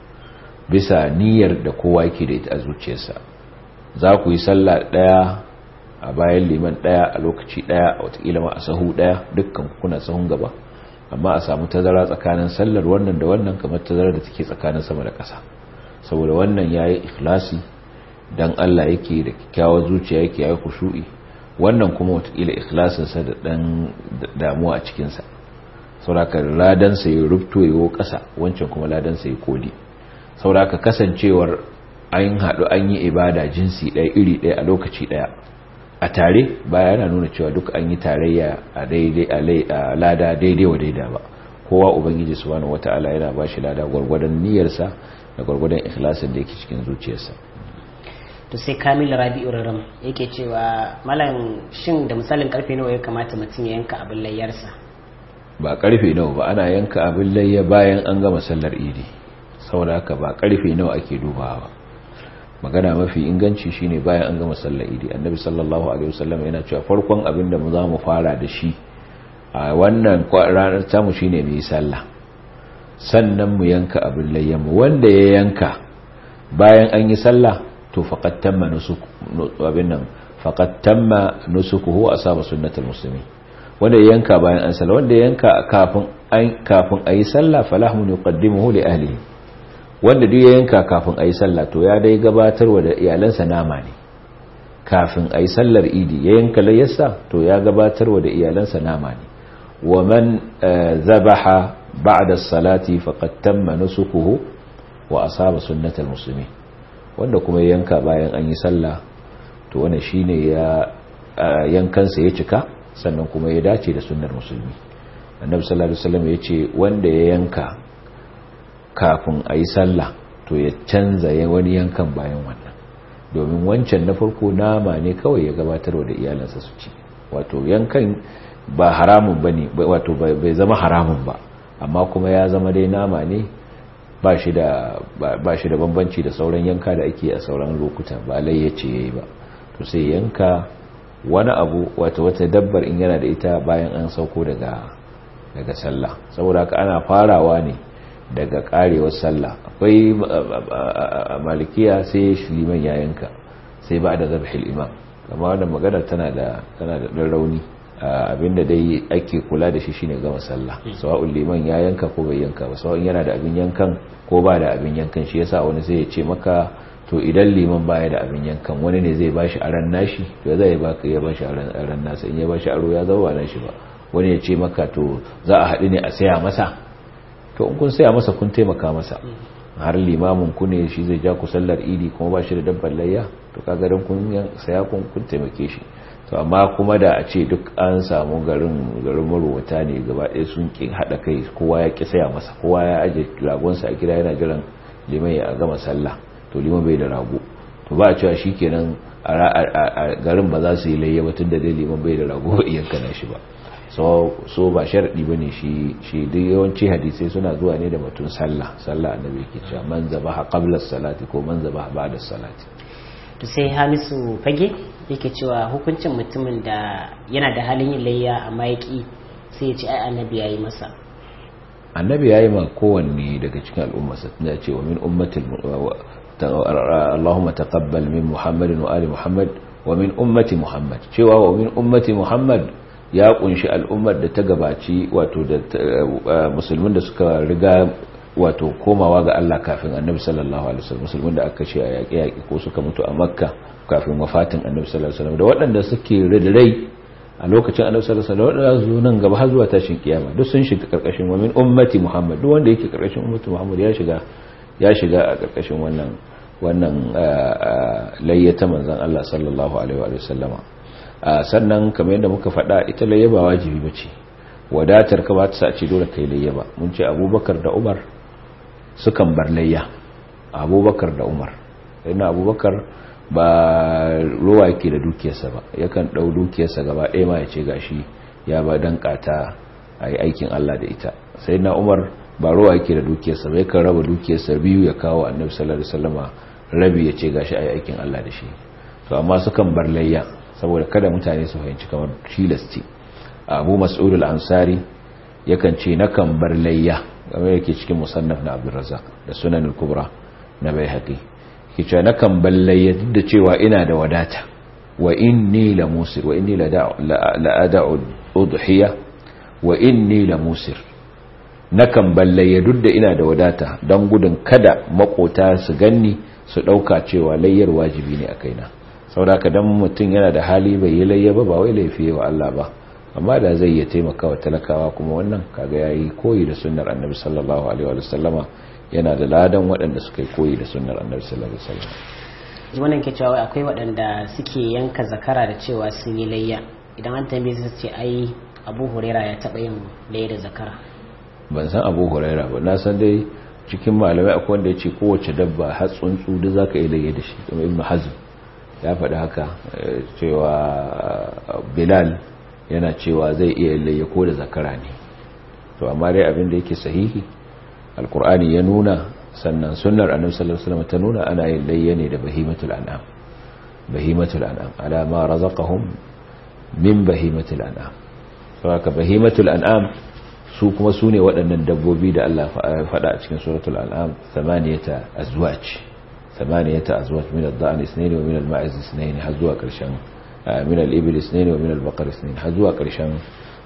bisa niyyar da kowa yake da ita a zuciyarsa za ku yi sallah daya a bayan liman daya a lokaci daya a watakila ma a sahu daya dukkan kuna sahun gaba amma a samu tazara tsakanin sallar wannan da wannan kamar tazara da take tsakanin sama da ƙasa saboda wannan yayi ikhlasi dan Allah yake da kyakkyawar zuciya yake yayi kushu'i wannan kuma watakila ikhlasin sa da dan damuwa a cikin sa saboda ladan sa ya rubto yawo ƙasa wancan kuma ladan sa ya kodi saboda kasancewar an haɗu an yi ibada jinsi ɗaya iri ɗaya a lokaci ɗaya a tare baya yana nuna cewa duk an yi tarayya a daidai a lada daidai wa daida ba kowa ubangiji subhanahu wataala yana ba shi lada gwargwadon niyyarsa da gwargwadon ikhlasin da yake cikin zuciyarsa to sai kamil rabi'u raram yake cewa malam shin da misalin karfe nawa ya kamata mutum ya yanka abin layyarsa ba karfe nawa ba ana yanka abin layya bayan an gama sallar idi saboda haka ba karfe nawa ake dubawa ba magana mafi inganci shine bayan an gama sallar idi annabi sallallahu alaihi wasallam yana cewa farkon abin da mu za mu fara da shi a wannan ranar tamu shine mu yi sallah sannan mu yanka abin layyanmu wanda ya yanka bayan an yi sallah to faqad tamma nusuku abin nan faqad tamma nusukuhu asaba sunnatul muslimin wanda ya yanka bayan an sallah wanda ya yanka kafin an kafin ayi sallah falahu yuqaddimuhu li ahlihi wanda duk ya yanka kafin a yi sallah to ya dai gabatarwa da iyalansa nama ne kafin a yi sallar idi ya yanka layyarsa to ya gabatarwa da iyalansa nama ne wa man zabaha ba'da salati faqad tamma nusukuhu wa asaba sunnatal muslimin wanda kuma ya yanka bayan an yi sallah to wannan shine ya yankansa ya cika sannan kuma ya dace da sunnar musulmi annabi sallallahu alaihi wasallam yace wanda ya yanka kafin a yi sallah to ya canza wani yankan bayan wannan domin wancan na farko nama ne kawai ya gabatarwa da iyalansa su ci wato yankan ba haramun ba ne wato bai zama haramun ba amma kuma ya zama dai nama ne ba shi da bambanci da sauran yanka da ake a sauran lokuta ba layyace ya yi ba to sai yanka wani abu wato wata dabbar in yana da ita bayan an sauko daga daga sallah saboda haka ana farawa ne daga karewar sallah akwai malikiya sai liman ya yanka sai ba da zabhil imam amma wannan magana tana da tana da dan rauni abinda dai ake kula da shi shine gama sallah sawa'ul liman ya yanka ko bai yanka ba sawa'un yana da abin yankan ko ba da abin yankan shi yasa wani zai ce maka to idan liman baya da abin yankan wani ne zai bashi aran nashi to zai baka ya bashi aran aran nasa in ya bashi aro ya zama nashi ba wani ya ce maka to za a haɗu ne a saya masa to in kun saya masa kun taimaka masa har limamin ku ne shi zai ja ku sallar idi kuma ba shi da dabbar layya to kaga dan kun saya kun kun taimake shi to amma kuma da a ce duk an samu garin garin marwata ne gaba ɗaya sun ki hada kai kowa ya ki saya masa kowa ya aje ragonsa a gida yana jiran liman ya gama sallah to liman bai da rago to ba a cewa shikenan a garin ba za su yi layya ba tunda dai liman bai da rago ba iyanka na shi ba so ba sharaɗi ba ne shi duk yawanci hadisai suna zuwa ne da batun sallah sallah annabi yake cewa man zabaha qabla salati ko man zabaha ba'da salati to sai Hamisu fage yake cewa hukuncin mutumin da yana da halin yin layya amma ya ki sai ya ce ai annabi yayi masa annabi yayi ma kowanne daga cikin al'umma sa ya ce wa min ummatil Allahumma taqabbal min Muhammadin wa ali Muhammad wa min ummati Muhammad cewa wa min ummati Muhammad ya kunshi al'ummar da ta gabaci wato da musulmin da suka riga wato komawa ga Allah kafin annabi sallallahu alaihi wasallam musulmin da aka ce a yaƙi yaƙi ko suka mutu a makka kafin wafatin annabi sallallahu alaihi wasallam da waɗanda suke rai a lokacin annabi sallallahu alaihi wasallam waɗanda su nan gaba har zuwa tashin kiyama duk sun shiga karkashin wa min ummati muhammad duk wanda yake karkashin ummati muhammad ya shiga ya shiga a karkashin wannan wannan layyata manzon Allah sallallahu alaihi wa sallama sannan kamar yadda muka faɗa ita layyaba wajibi bace wadatar ka ba ta sa ce dole kai layyaba mun ce abubakar da umar sukan bar layya abubakar da umar yana abubakar ba ruwa yake da dukiyarsa ba yakan ɗau dukiyarsa gaba ɗaya ma ya ce gashi ya ba dan kata a yi aikin allah da ita sai na umar ba ruwa yake da dukiyarsa ba yakan raba dukiyarsa biyu ya kawo annabi sallallahu alaihi wasallama rabi ya ce gashi a yi aikin allah da shi to amma sukan bar layya saboda kada mutane su fahimci kamar tilasti abu mas'ud al-ansari yakan ce nakan bar layya game yake cikin musannaf na abdurrazzaq da sunan al-kubra na baihaqi yake cewa nakan bar layya duk da cewa ina da wadata wa inni la musir wa inni la ada'u udhiya wa inni la musir nakan bar layya duk da ina da wadata don gudun kada makota su ganni su dauka cewa layyar wajibi ne a kaina saboda ka dan mutum yana da hali bai yi layya ba ba wai laifi wa Allah ba amma da zai iya taimaka wa talakawa kuma wannan kaga yayi koyi da sunnar annabi sallallahu alaihi wa sallama yana da ladan waɗanda suka yi koyi da sunnar annabi sallallahu alaihi wa sallam wannan ke cewa akwai waɗanda suke yanka zakara da cewa sun yi layya idan an tambaye su ce ai abu huraira ya taɓa yin layya da zakara ban san abu huraira ba na san dai cikin malamai akwai wanda ya ce kowace dabba har tsuntsu da za ka yi layya da shi kuma ibn hazm ya faɗi haka cewa bilal yana cewa zai iya layya ko da zakara ne to amma dai abin da yake sahihi alkur'ani ya nuna sannan sunnar annabi sallallahu alaihi wasallam ta nuna ana yin layya ne da bahimatul an'am bahimatul an'am ala ma razaqahum min bahimatul an'am saboda bahimatul an'am su kuma su ne waɗannan dabbobi da Allah faɗa a cikin suratul an'am thamaniyata azwaj thamaniyata azwaj min ad-da'n ithnayn wa min al-ma'iz ithnayn har zuwa ƙarshen min al-ibil ithnayn wa min al-baqar ithnayn har zuwa ƙarshen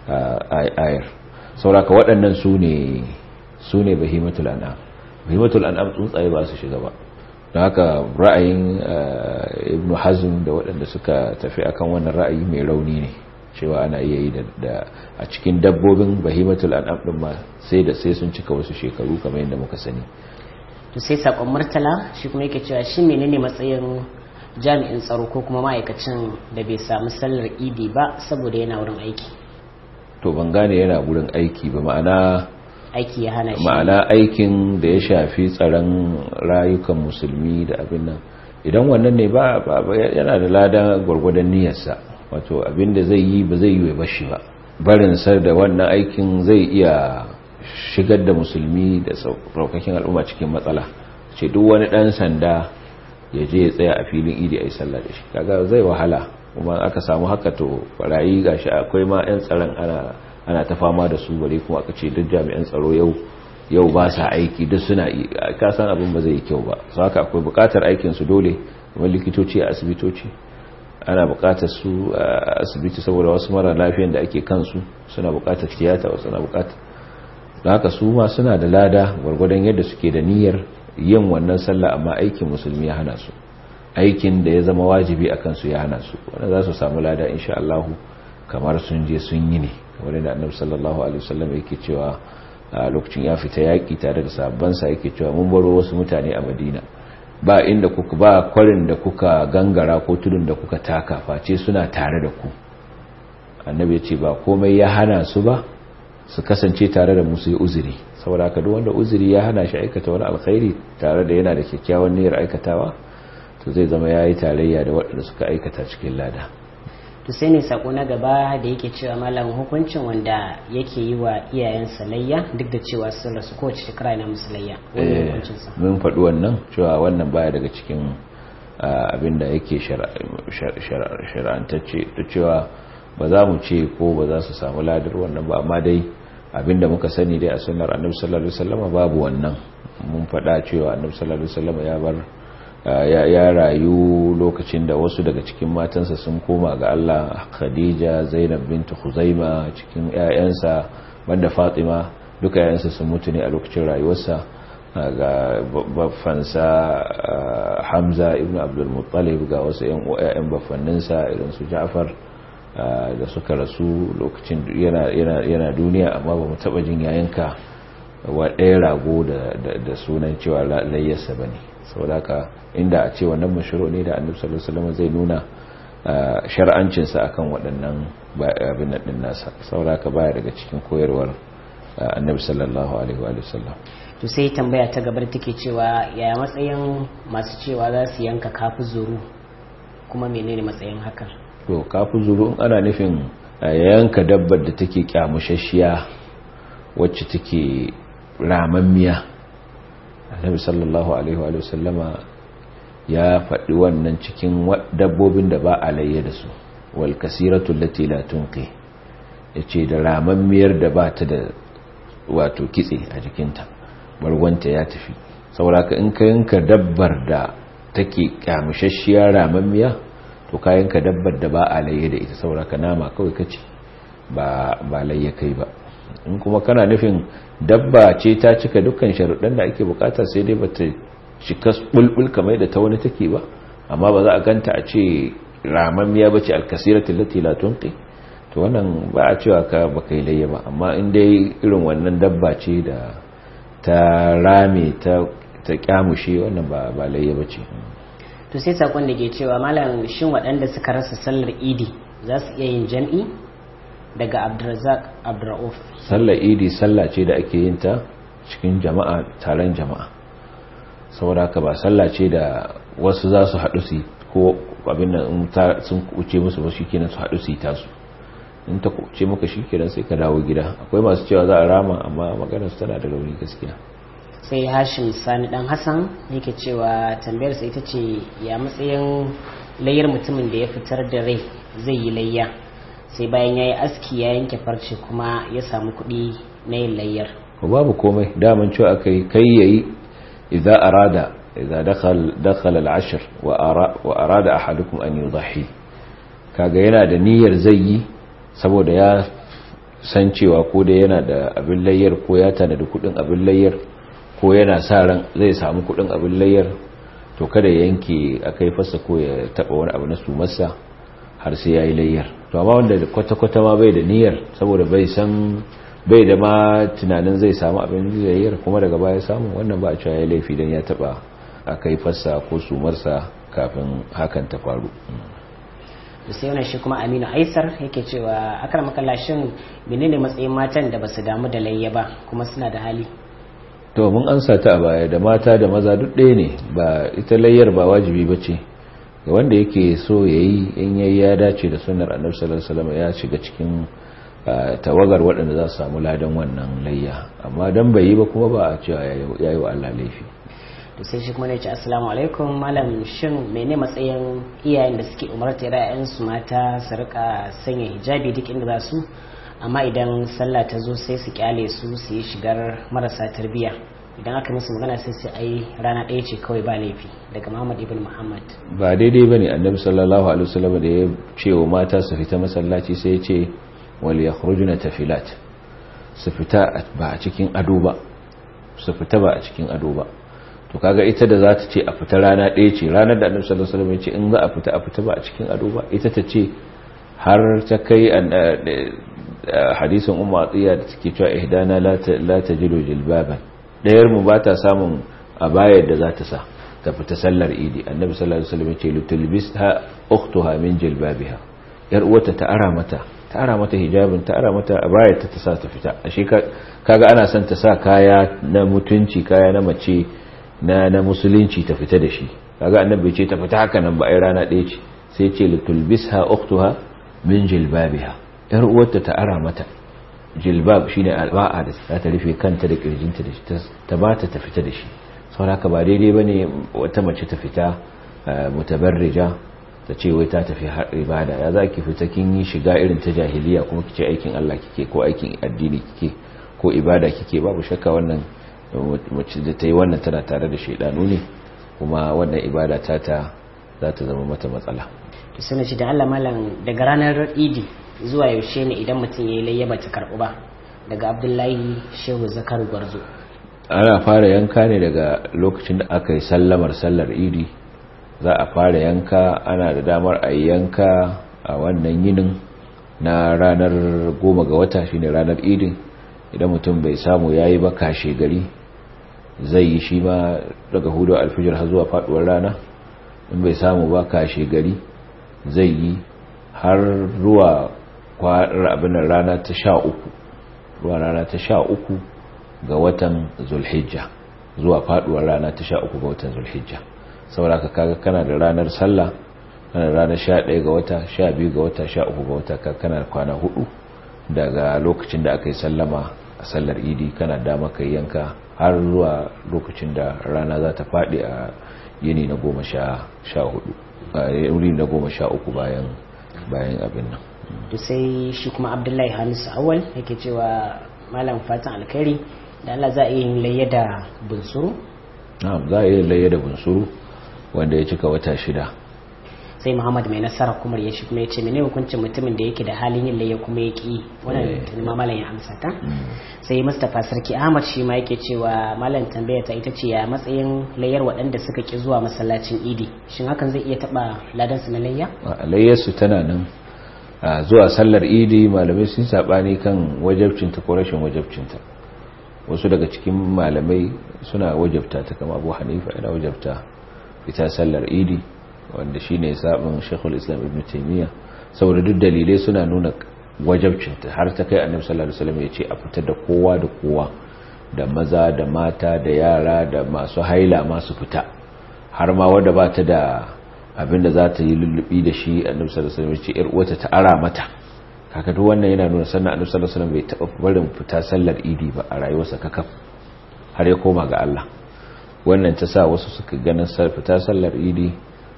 ayar saboda waɗannan su ne su ne bahimatul an'am bahimatul an'am tsuntsaye ba su shiga ba don haka ra'ayin ibnu hazm da waɗanda suka tafi akan wannan ra'ayi mai rauni ne cewa ana iya yi da a cikin dabbobin bahimatul an'am din ma sai da sai sun cika wasu shekaru kamar yadda muka sani to sai sakon murtala shi kuma yake cewa shi menene matsayin jami'in tsaro ko kuma ma'aikacin da bai samu sallar idi ba saboda yana wurin aiki to ban gane yana wurin aiki ba ma'ana aiki ya hana shi ma'ana aikin da ya shafi tsaron rayukan musulmi da abin nan idan wannan ne ba yana da lada gwargwadon niyyarsa wato abin da zai yi ba zai yi wa bashi ba barin sar da wannan aikin zai iya shigar da musulmi da saukakin al'umma cikin matsala ce duk wani dan sanda ya je ya tsaya a filin idi a yi sallah da shi kaga zai wahala kuma aka samu haka to barayi gashi akwai ma 'yan tsaron ana ana ta fama da su bare kuma aka ce duk jami'an tsaro yau yau ba sa aiki duk suna ka san abin ba zai yi kyau ba su haka akwai bukatar aikin su dole kamar likitoci a asibitoci ana bukatar su a asibiti saboda wasu mara lafiyan da ake kansu suna bukatar tiyata wasu suna bukatar da haka su ma suna da lada gwargwadon yadda suke da niyyar yin wannan sallah amma aikin musulmi ya hana su aikin da ya zama wajibi a kansu ya hana su wanda za su samu lada insha Allah kamar sun je sun yi ne kamar da annabi sallallahu alaihi wasallam yake cewa a lokacin ya fita yaki tare da sabban sa yake cewa mun baro wasu mutane a Madina ba inda kuka ba kwarin da kuka gangara ko tudun da kuka taka face suna tare da ku annabi ya ce ba komai ya hana su ba su kasance tare da musu yi uzuri saboda haka duk wanda uzuri ya hana shi aikata wani alkhairi tare da yana da kyakkyawan niyyar aikatawa to zai zama yayi tarayya da waɗanda suka aikata cikin lada to sai ne sako na gaba da yake cewa malam hukuncin wanda yake yi wa iyayensa layya duk da cewa sun rasu kowace shekara yana musu layya wani hukuncinsa mun faɗi wannan cewa wannan baya daga cikin abin da yake shar'antacce da cewa ba za mu ce ko ba za su samu ladar wannan ba amma dai abin da muka sani dai a sunnar annabi sallallahu alaihi wasallam babu wannan mun faɗa cewa annabi sallallahu alaihi wasallam ya bar ya rayu lokacin da wasu daga cikin matansa sun koma ga Allah Khadija Zainab bint Khuzaima cikin ƴaƴansa banda Fatima duka ƴaƴansa sun mutu ne a lokacin rayuwarsa ga baffansa Hamza ibn Abdul Muttalib ga wasu ƴaƴan baffanninsa irin su Ja'far da suka rasu lokacin yana yana yana duniya amma ba mu taba jin yayanka wa ɗaya rago da sunan cewa layyarsa bane saboda haka inda a ce wannan mashiro ne da annabi sallallahu alaihi wasallam zai nuna shar'ancinsa akan waɗannan abin nan din nasa saboda haka baya daga cikin koyarwar annabi sallallahu alaihi wa sallam to sai tambaya ta gabar take cewa yaya matsayin masu cewa za su yanka kafu zuru kuma menene matsayin hakan to kafu zuru ana nufin yanka dabbar da take kyamushashiya wacce take ramammiya annabi sallallahu alaihi wa sallama ya faɗi wannan cikin dabbobin da ba a layye da su wal kasiratu allati la tunqi ya ce da ramammiyar da ba ta da wato kitse a jikinta bargonta ya tafi saboda ka in ka yanka dabbar da take kyamushashiya ramammiya to ka yanka dabbar da ba a laye da ita saboda ka nama kawai kace ba ba laye kai ba in kuma kana nufin dabba ce ta cika dukkan sharuɗan da ake bukata sai dai bata cika bulbul kamar da ta wani take ba amma ba za a ganta a ce ramammiya bace alkasiratu lati la tunqi to wannan ba a cewa ka baka yi layya ba amma in dai irin wannan dabba ce da ta rame ta ta kyamushe wannan ba ba layya bace to sai sakon da ke cewa malam shin waɗanda suka rasa sallar idi za su iya yin jam'i daga abdulrazak abdurrauf sallar idi sallah ce da ake yin ta cikin jama'a taron jama'a saboda haka ba sallah ce da wasu za su haɗu su ko abin nan sun kuce musu ba shikenan su haɗu su yi tasu in ta kuce maka shikenan sai ka dawo gida akwai masu cewa za a rama amma maganar su tana da rauni gaskiya sai hashim sani dan hassan yake cewa tambayar sa ita ce ya matsayin layyar mutumin da ya fitar da rai zai yi layya sai bayan ya yi aski ya yanke farce kuma ya samu kuɗi na yin layyar ko babu komai daman cewa aka yi kai yayi idza arada idza dakhal dakhala al-ashr wa arada ahadukum an yudhi kaga yana da niyyar zai yi saboda ya san cewa ko da yana da abin layyar ko ya tana da kudin abin layyar ko yana sa ran zai samu kudin abin layyar to kada ya yanke akai fasa ko ya taba wani abu na sumarsa har sai yayi layyar to amma wanda kwata-kwata ma bai da niyyar saboda bai san bai da ma tunanin zai samu abin layyar kuma daga baya samu wannan ba a cewa ya laifi dan ya taba akai fasa ko sumarsa kafin hakan ta faru sai wannan shi kuma aminu aisar yake cewa akar makallashin menene matsayin matan da basu damu da layya ba kuma suna da hali to mun ansa ta a baya da mata da maza duk ɗaya ne ba ita layyar ba wajibi ba ce ga wanda yake so ya yi in yayi ya dace da sunnar annabi sallallahu alaihi wasallam ya shiga cikin tawagar waɗanda za su samu ladan wannan layya amma dan bai yi ba kuma ba a cewa yayi wa Allah laifi to sai shi kuma ne ce assalamu alaikum malam shin mene matsayin iyayen da suke umartar su mata su rika sanya hijabi duk inda za su amma idan sallah ta zo sai su kyale su su yi shigar marasa tarbiyya idan aka musu magana sai su ai rana ɗaya ce kawai ba laifi daga muhammad ibn muhammad ba daidai ba ne annabi sallallahu alaihi wasallam da ya ce wa mata su fita masallaci sai ya ce wal yakhrujuna tafilat su fita ba a cikin ado ba su fita ba a cikin ado ba to kaga ita da za ta ce a fita rana ɗaya ce ranar da annabi sallallahu alaihi wasallam ya ce in za a fita a fita ba a cikin ado ba ita ta ce har ta kai hadisin umma atiya da take cewa ihdana la tajidu jilbaban dayar mu bata samun abayar da za ta sa ta fita sallar idi annabi sallallahu alaihi wasallam ya ce lutulbisha ukhtuha min jilbabiha yar uwata ta ara mata ta ara mata hijabin ta ara mata abayar ta ta sa ta fita ashe kaga ana son ta sa kaya na mutunci kaya na mace na na musulunci ta fita da shi kaga annabi ce ta fita haka nan ba ai rana ɗaya ce sai ce litulbisha ukhtuha min jilbabiha yar uwarta ta ara mata jilbab shine alba'a da za ta rufe kanta da kirjinta da shi ta bata ta fita da shi saboda ba daidai bane wata mace ta fita mutabarrija ta ce wai ta tafi har ibada ya za ki fita kin yi shiga irin ta jahiliya kuma kice aikin Allah kike ko aikin addini kike ko ibada kike babu shakka wannan mace da ta yi wannan tana tare da shaidanu ne kuma wannan ibada ta ta za ta zama mata matsala to sai ce da Allah malam daga ranar idi zuwa yaushe ne idan mutum ya yi layya ba ta karɓu ba daga abdullahi shehu zakar gwarzo ana fara yanka ne daga lokacin da aka yi sallamar sallar idi za a fara yanka ana da damar a yanka a wannan yinin na ranar goma ga wata shine ranar idin idan mutum bai samu ya yi ba kashe gari zai yi shi ma daga hudu alfijir har zuwa faduwar rana in bai samu ba kashe gari zai yi har ruwa kwanar abin rana ta sha uku ruwa rana ta sha uku ga watan zulhijja zuwa faduwar rana ta sha uku ga watan zulhijja saboda ka kaga kana da ranar sallah kana da ranar sha ɗaya ga wata sha biyu ga wata sha uku ga wata kana da kwana hudu daga lokacin da aka yi sallama a sallar idi kana dama ka yanka har zuwa lokacin da rana za ta faɗi a yini na goma sha hudu a yuri na goma sha uku bayan bayan abin nan to sai shi kuma abdullahi hamisu awal yake cewa malam fatan alkhairi da Allah za a yi layya da bunsuru na'am za a yi layya da bunsuru wanda ya cika wata shida sai muhammad mai nasara kuma ya shi kuma ya ce mene hukuncin mutumin da yake da halin yin layya kuma ya ki wannan tuni ma malam ya amsa ta sai mustapha sarki ahmad shi ma yake cewa malam tambaya ta ita ce ya matsayin layyar waɗanda suka ki zuwa masallacin idi shin hakan zai iya taɓa ladan su na layya layyar su tana nan zuwa sallar idi malamai sun sabani kan wajabcinta ko rashin wajabcinta wasu daga cikin malamai suna wajabta ta kama abu hanifa yana wajabta fita sallar idi wanda shi ne sabon shekul islam ibn taimiyya saboda duk dalilai suna nuna wajabcinta har ta kai annabi sallallahu alaihi wasallam ya ce a fitar da kowa da kowa da maza da mata da yara da masu haila masu fita har ma wanda ba ta da abinda za ta yi lullubi da shi annabi sallallahu alaihi wasallam ya ce yar uwata ta ara mata kaka duk wannan yana nuna sannan annabi sallallahu alaihi wasallam bai taba barin fita sallar idi ba a rayuwarsa kakaf har ya koma ga Allah wannan ta sa wasu suka ganin fita sallar idi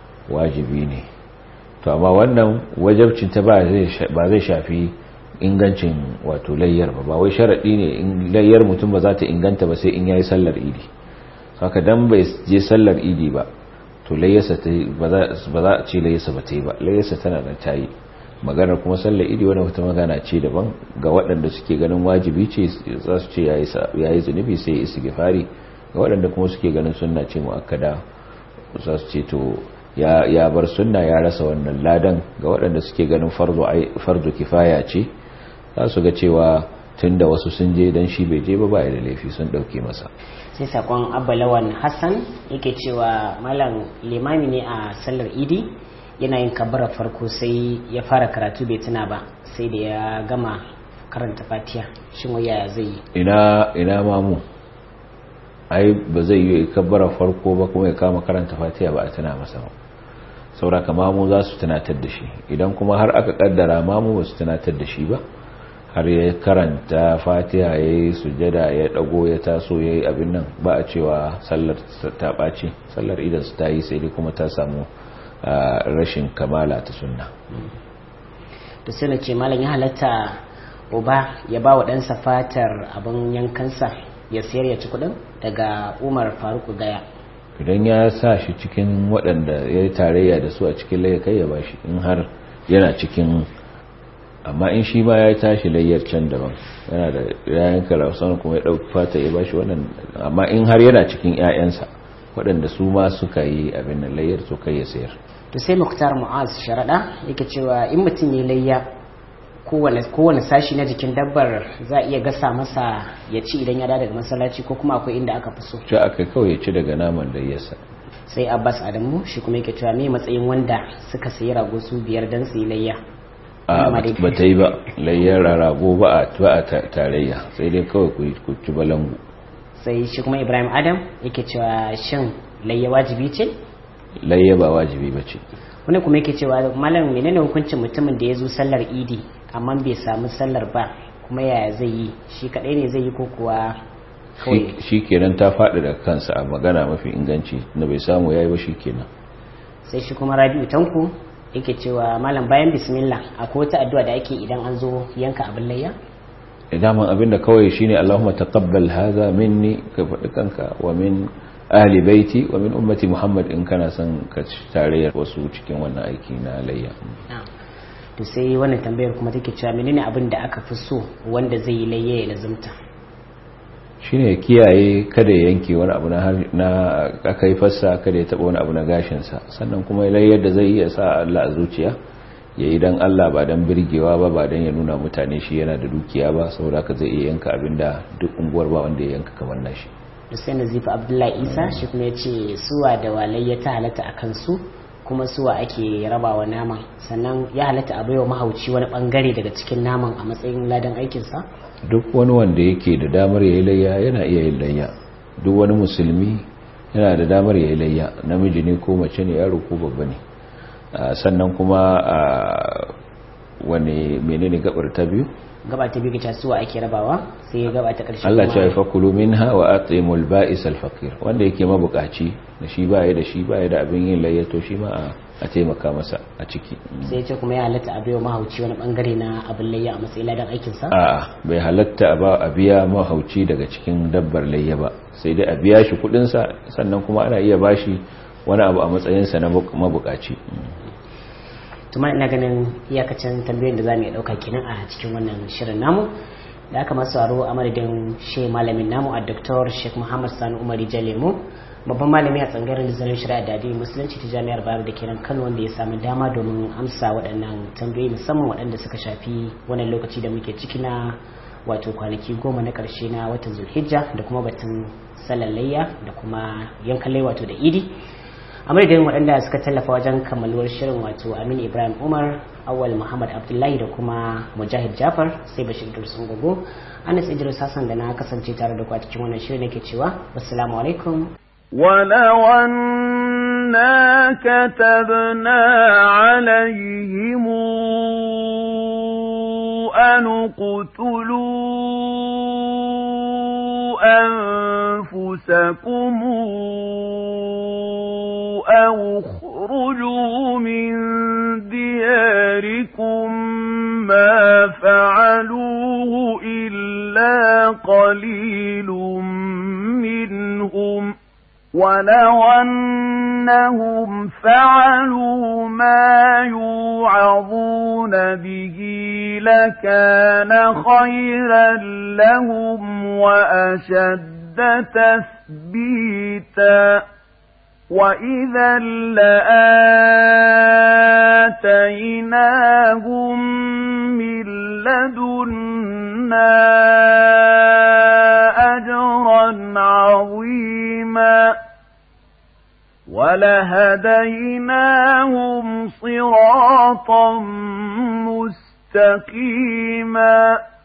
wajibi ne to amma wannan wajabcin ta ba zai shafi ingancin wato layyar ba ba wai sharadi ne in layyar mutum ba za ta inganta ba sai in yayi sallar idi haka dan bai je sallar idi ba to layyarsa ta ba za a ce layyarsa ba ta yi ba layyarsa tana nan ta yi maganar kuma sallar idi wani wata magana ce daban ga waɗanda suke ganin wajibi ce za su ce ya yi zunubi sai ya isi gifari ga waɗanda kuma suke ganin sunna ce mu'akkada za su ce to ya bar sunna ya rasa wannan ladan ga waɗanda suke ganin farzo kifaya ce za su ga cewa tun da wasu sun je don shi bai je ba ba da laifi sun ɗauke masa sai sakon abalawan hassan yake cewa malam limami ne a sallar idi yana yin kabara farko sai ya fara karatu bai tuna ba sai da ya gama karanta fatiya shin waya zai yi ina ina mamu ai ba zai yi kabbara farko ba kuma ya kama karanta fatiya ba a tuna masa ba sauraka mamu za su tunatar da shi idan kuma har aka kaddara mamu ba su tunatar da shi ba har ya karanta fatiha ya yi sujada ya dago ya taso ya yi abin nan ba a cewa sallar ta ɓaci sallar idan su ta yi sai dai kuma ta samu rashin kamala ta sunna da sai na ce malam ya halatta uba ya ba wa ɗansa fatar abin yankansa ya sayar ya ci kuɗin daga umar faruk gaya idan ya sa shi cikin waɗanda ya yi tarayya da su a cikin laye kai ya ba shi in har yana cikin amma in shi ma ya tashi layyar can daban yana da yayan karausan kuma ya ɗauki fata ya ba shi wannan amma in har yana cikin 'ya'yansa waɗanda su ma suka yi abin nan layyar to kai ya sayar to sai muktar mu'az sharaɗa yake cewa in mutum ya layya kowane sashi na jikin dabbar za a iya gasa masa ya ci idan ya da daga masallaci ko kuma akwai inda aka fi so ci aka kawai ya ci daga naman da yasa sai abbas adamu shi kuma yake cewa me matsayin wanda suka sayi rago su biyar dan su yi layya a ba ta yi ba layyar rago ba a tarayya sai dai kawai ku ci balangu sai shi kuma ibrahim adam yake cewa shin layya wajibi ce layya ba wajibi ba ce wani kuma yake cewa malam menene hukuncin mutumin da ya zo sallar idi amma bai samu sallar ba kuma yaya zai yi shi kadai ne zai yi ko kuwa kawai shi kenan ta faɗi da kansa a magana mafi inganci na bai samu yayi ba shi kenan sai shi kuma rabi'u tanku yake cewa malam bayan bismillah akwai wata addu'a da ake idan an zo yanka abin layya daman abinda kawai shine Allahumma taqabbal hadha minni ka faɗi kanka wa min ahli baiti wa min ummati Muhammad in kana son ka tarayyar wasu cikin wannan aiki na layya to sai wannan tambayar kuma take cewa menene abin da aka fi so wanda zai yi layya ya lazumta shine kiyaye kada ya yanke wani abu na aka yi fassa kada ya taba wani abu na gashinsa sannan kuma layyar da zai iya sa Allah a zuciya ya yi don Allah ba don birgewa ba ba don ya nuna mutane shi yana da dukiya ba saboda ka zai iya yanka abin da duk unguwar ba wanda ya yanka kamar nashi da sai nazifa abdullahi isa shi kuma ya ce suwa da walai ya ta halatta a kansu kuma suwa ake rabawa naman sannan ya halatta a baiwa mahauci wani bangare daga cikin naman a matsayin ladan aikinsa duk wani wanda yake da damar ya yi layya yana iya yin layya duk wani musulmi yana da damar ya yi layya namiji ne ko mace ne yaro ko babba ne sannan kuma wani menene gabar ta biyu gaba ta biyu ta suwa ake rabawa sai gaba ta karshe Allah ya fa kulu minha wa atimul ba'is al faqir wanda yake mabukaci da shi baya da shi baya da abin yin layyato shi ma a taimaka masa a ciki sai ce kuma ya halatta a biyo mahauci wani bangare na abin layya a matsayin ladan aikinsa a bai halatta ba a biya mahauci daga cikin dabbar layya ba sai dai a biya shi kudinsa sannan kuma ana iya bashi wani abu a matsayinsa na mabukaci tuma ina ganin iyakacin tambayoyin da za mu iya ɗauka kenan a cikin wannan shirin namu da aka masu aro a madadin shi malamin namu a Dr. Sheikh Muhammad Sani Umari Jalemu babban malami a tsangaren nazarin shari'a da addinin musulunci ta jami'ar Bayero da kenan Kano wanda ya samu dama domin amsa waɗannan tambayoyi musamman waɗanda suka shafi wannan lokaci da muke ciki na wato kwanaki goma na ƙarshe na watan Zulhijja da kuma batun salallayya da kuma yankan wato da idi a madadin waɗanda suka tallafa wajen kammaluwar shirin wato Aminu Ibrahim Umar awal Muhammad Abdullahi da kuma Mujahid Jafar sai Bashir Dursun Gogo Anas Idris Hassan da na kasance tare da ku a cikin wannan shirin nake cewa assalamu alaikum ولو أنا كتبنا عليهم أن اقتلوا أنفسكم أو اخرجوا من دياركم ما فعلوه إلا قليل منهم ولو أنهم فعلوا ما يوعظون به لكان خيرا لهم وأشد تثبيتا وإذا لآتيناهم من لدنا أجرا عظيما ولهديناهم صراطا مستقيما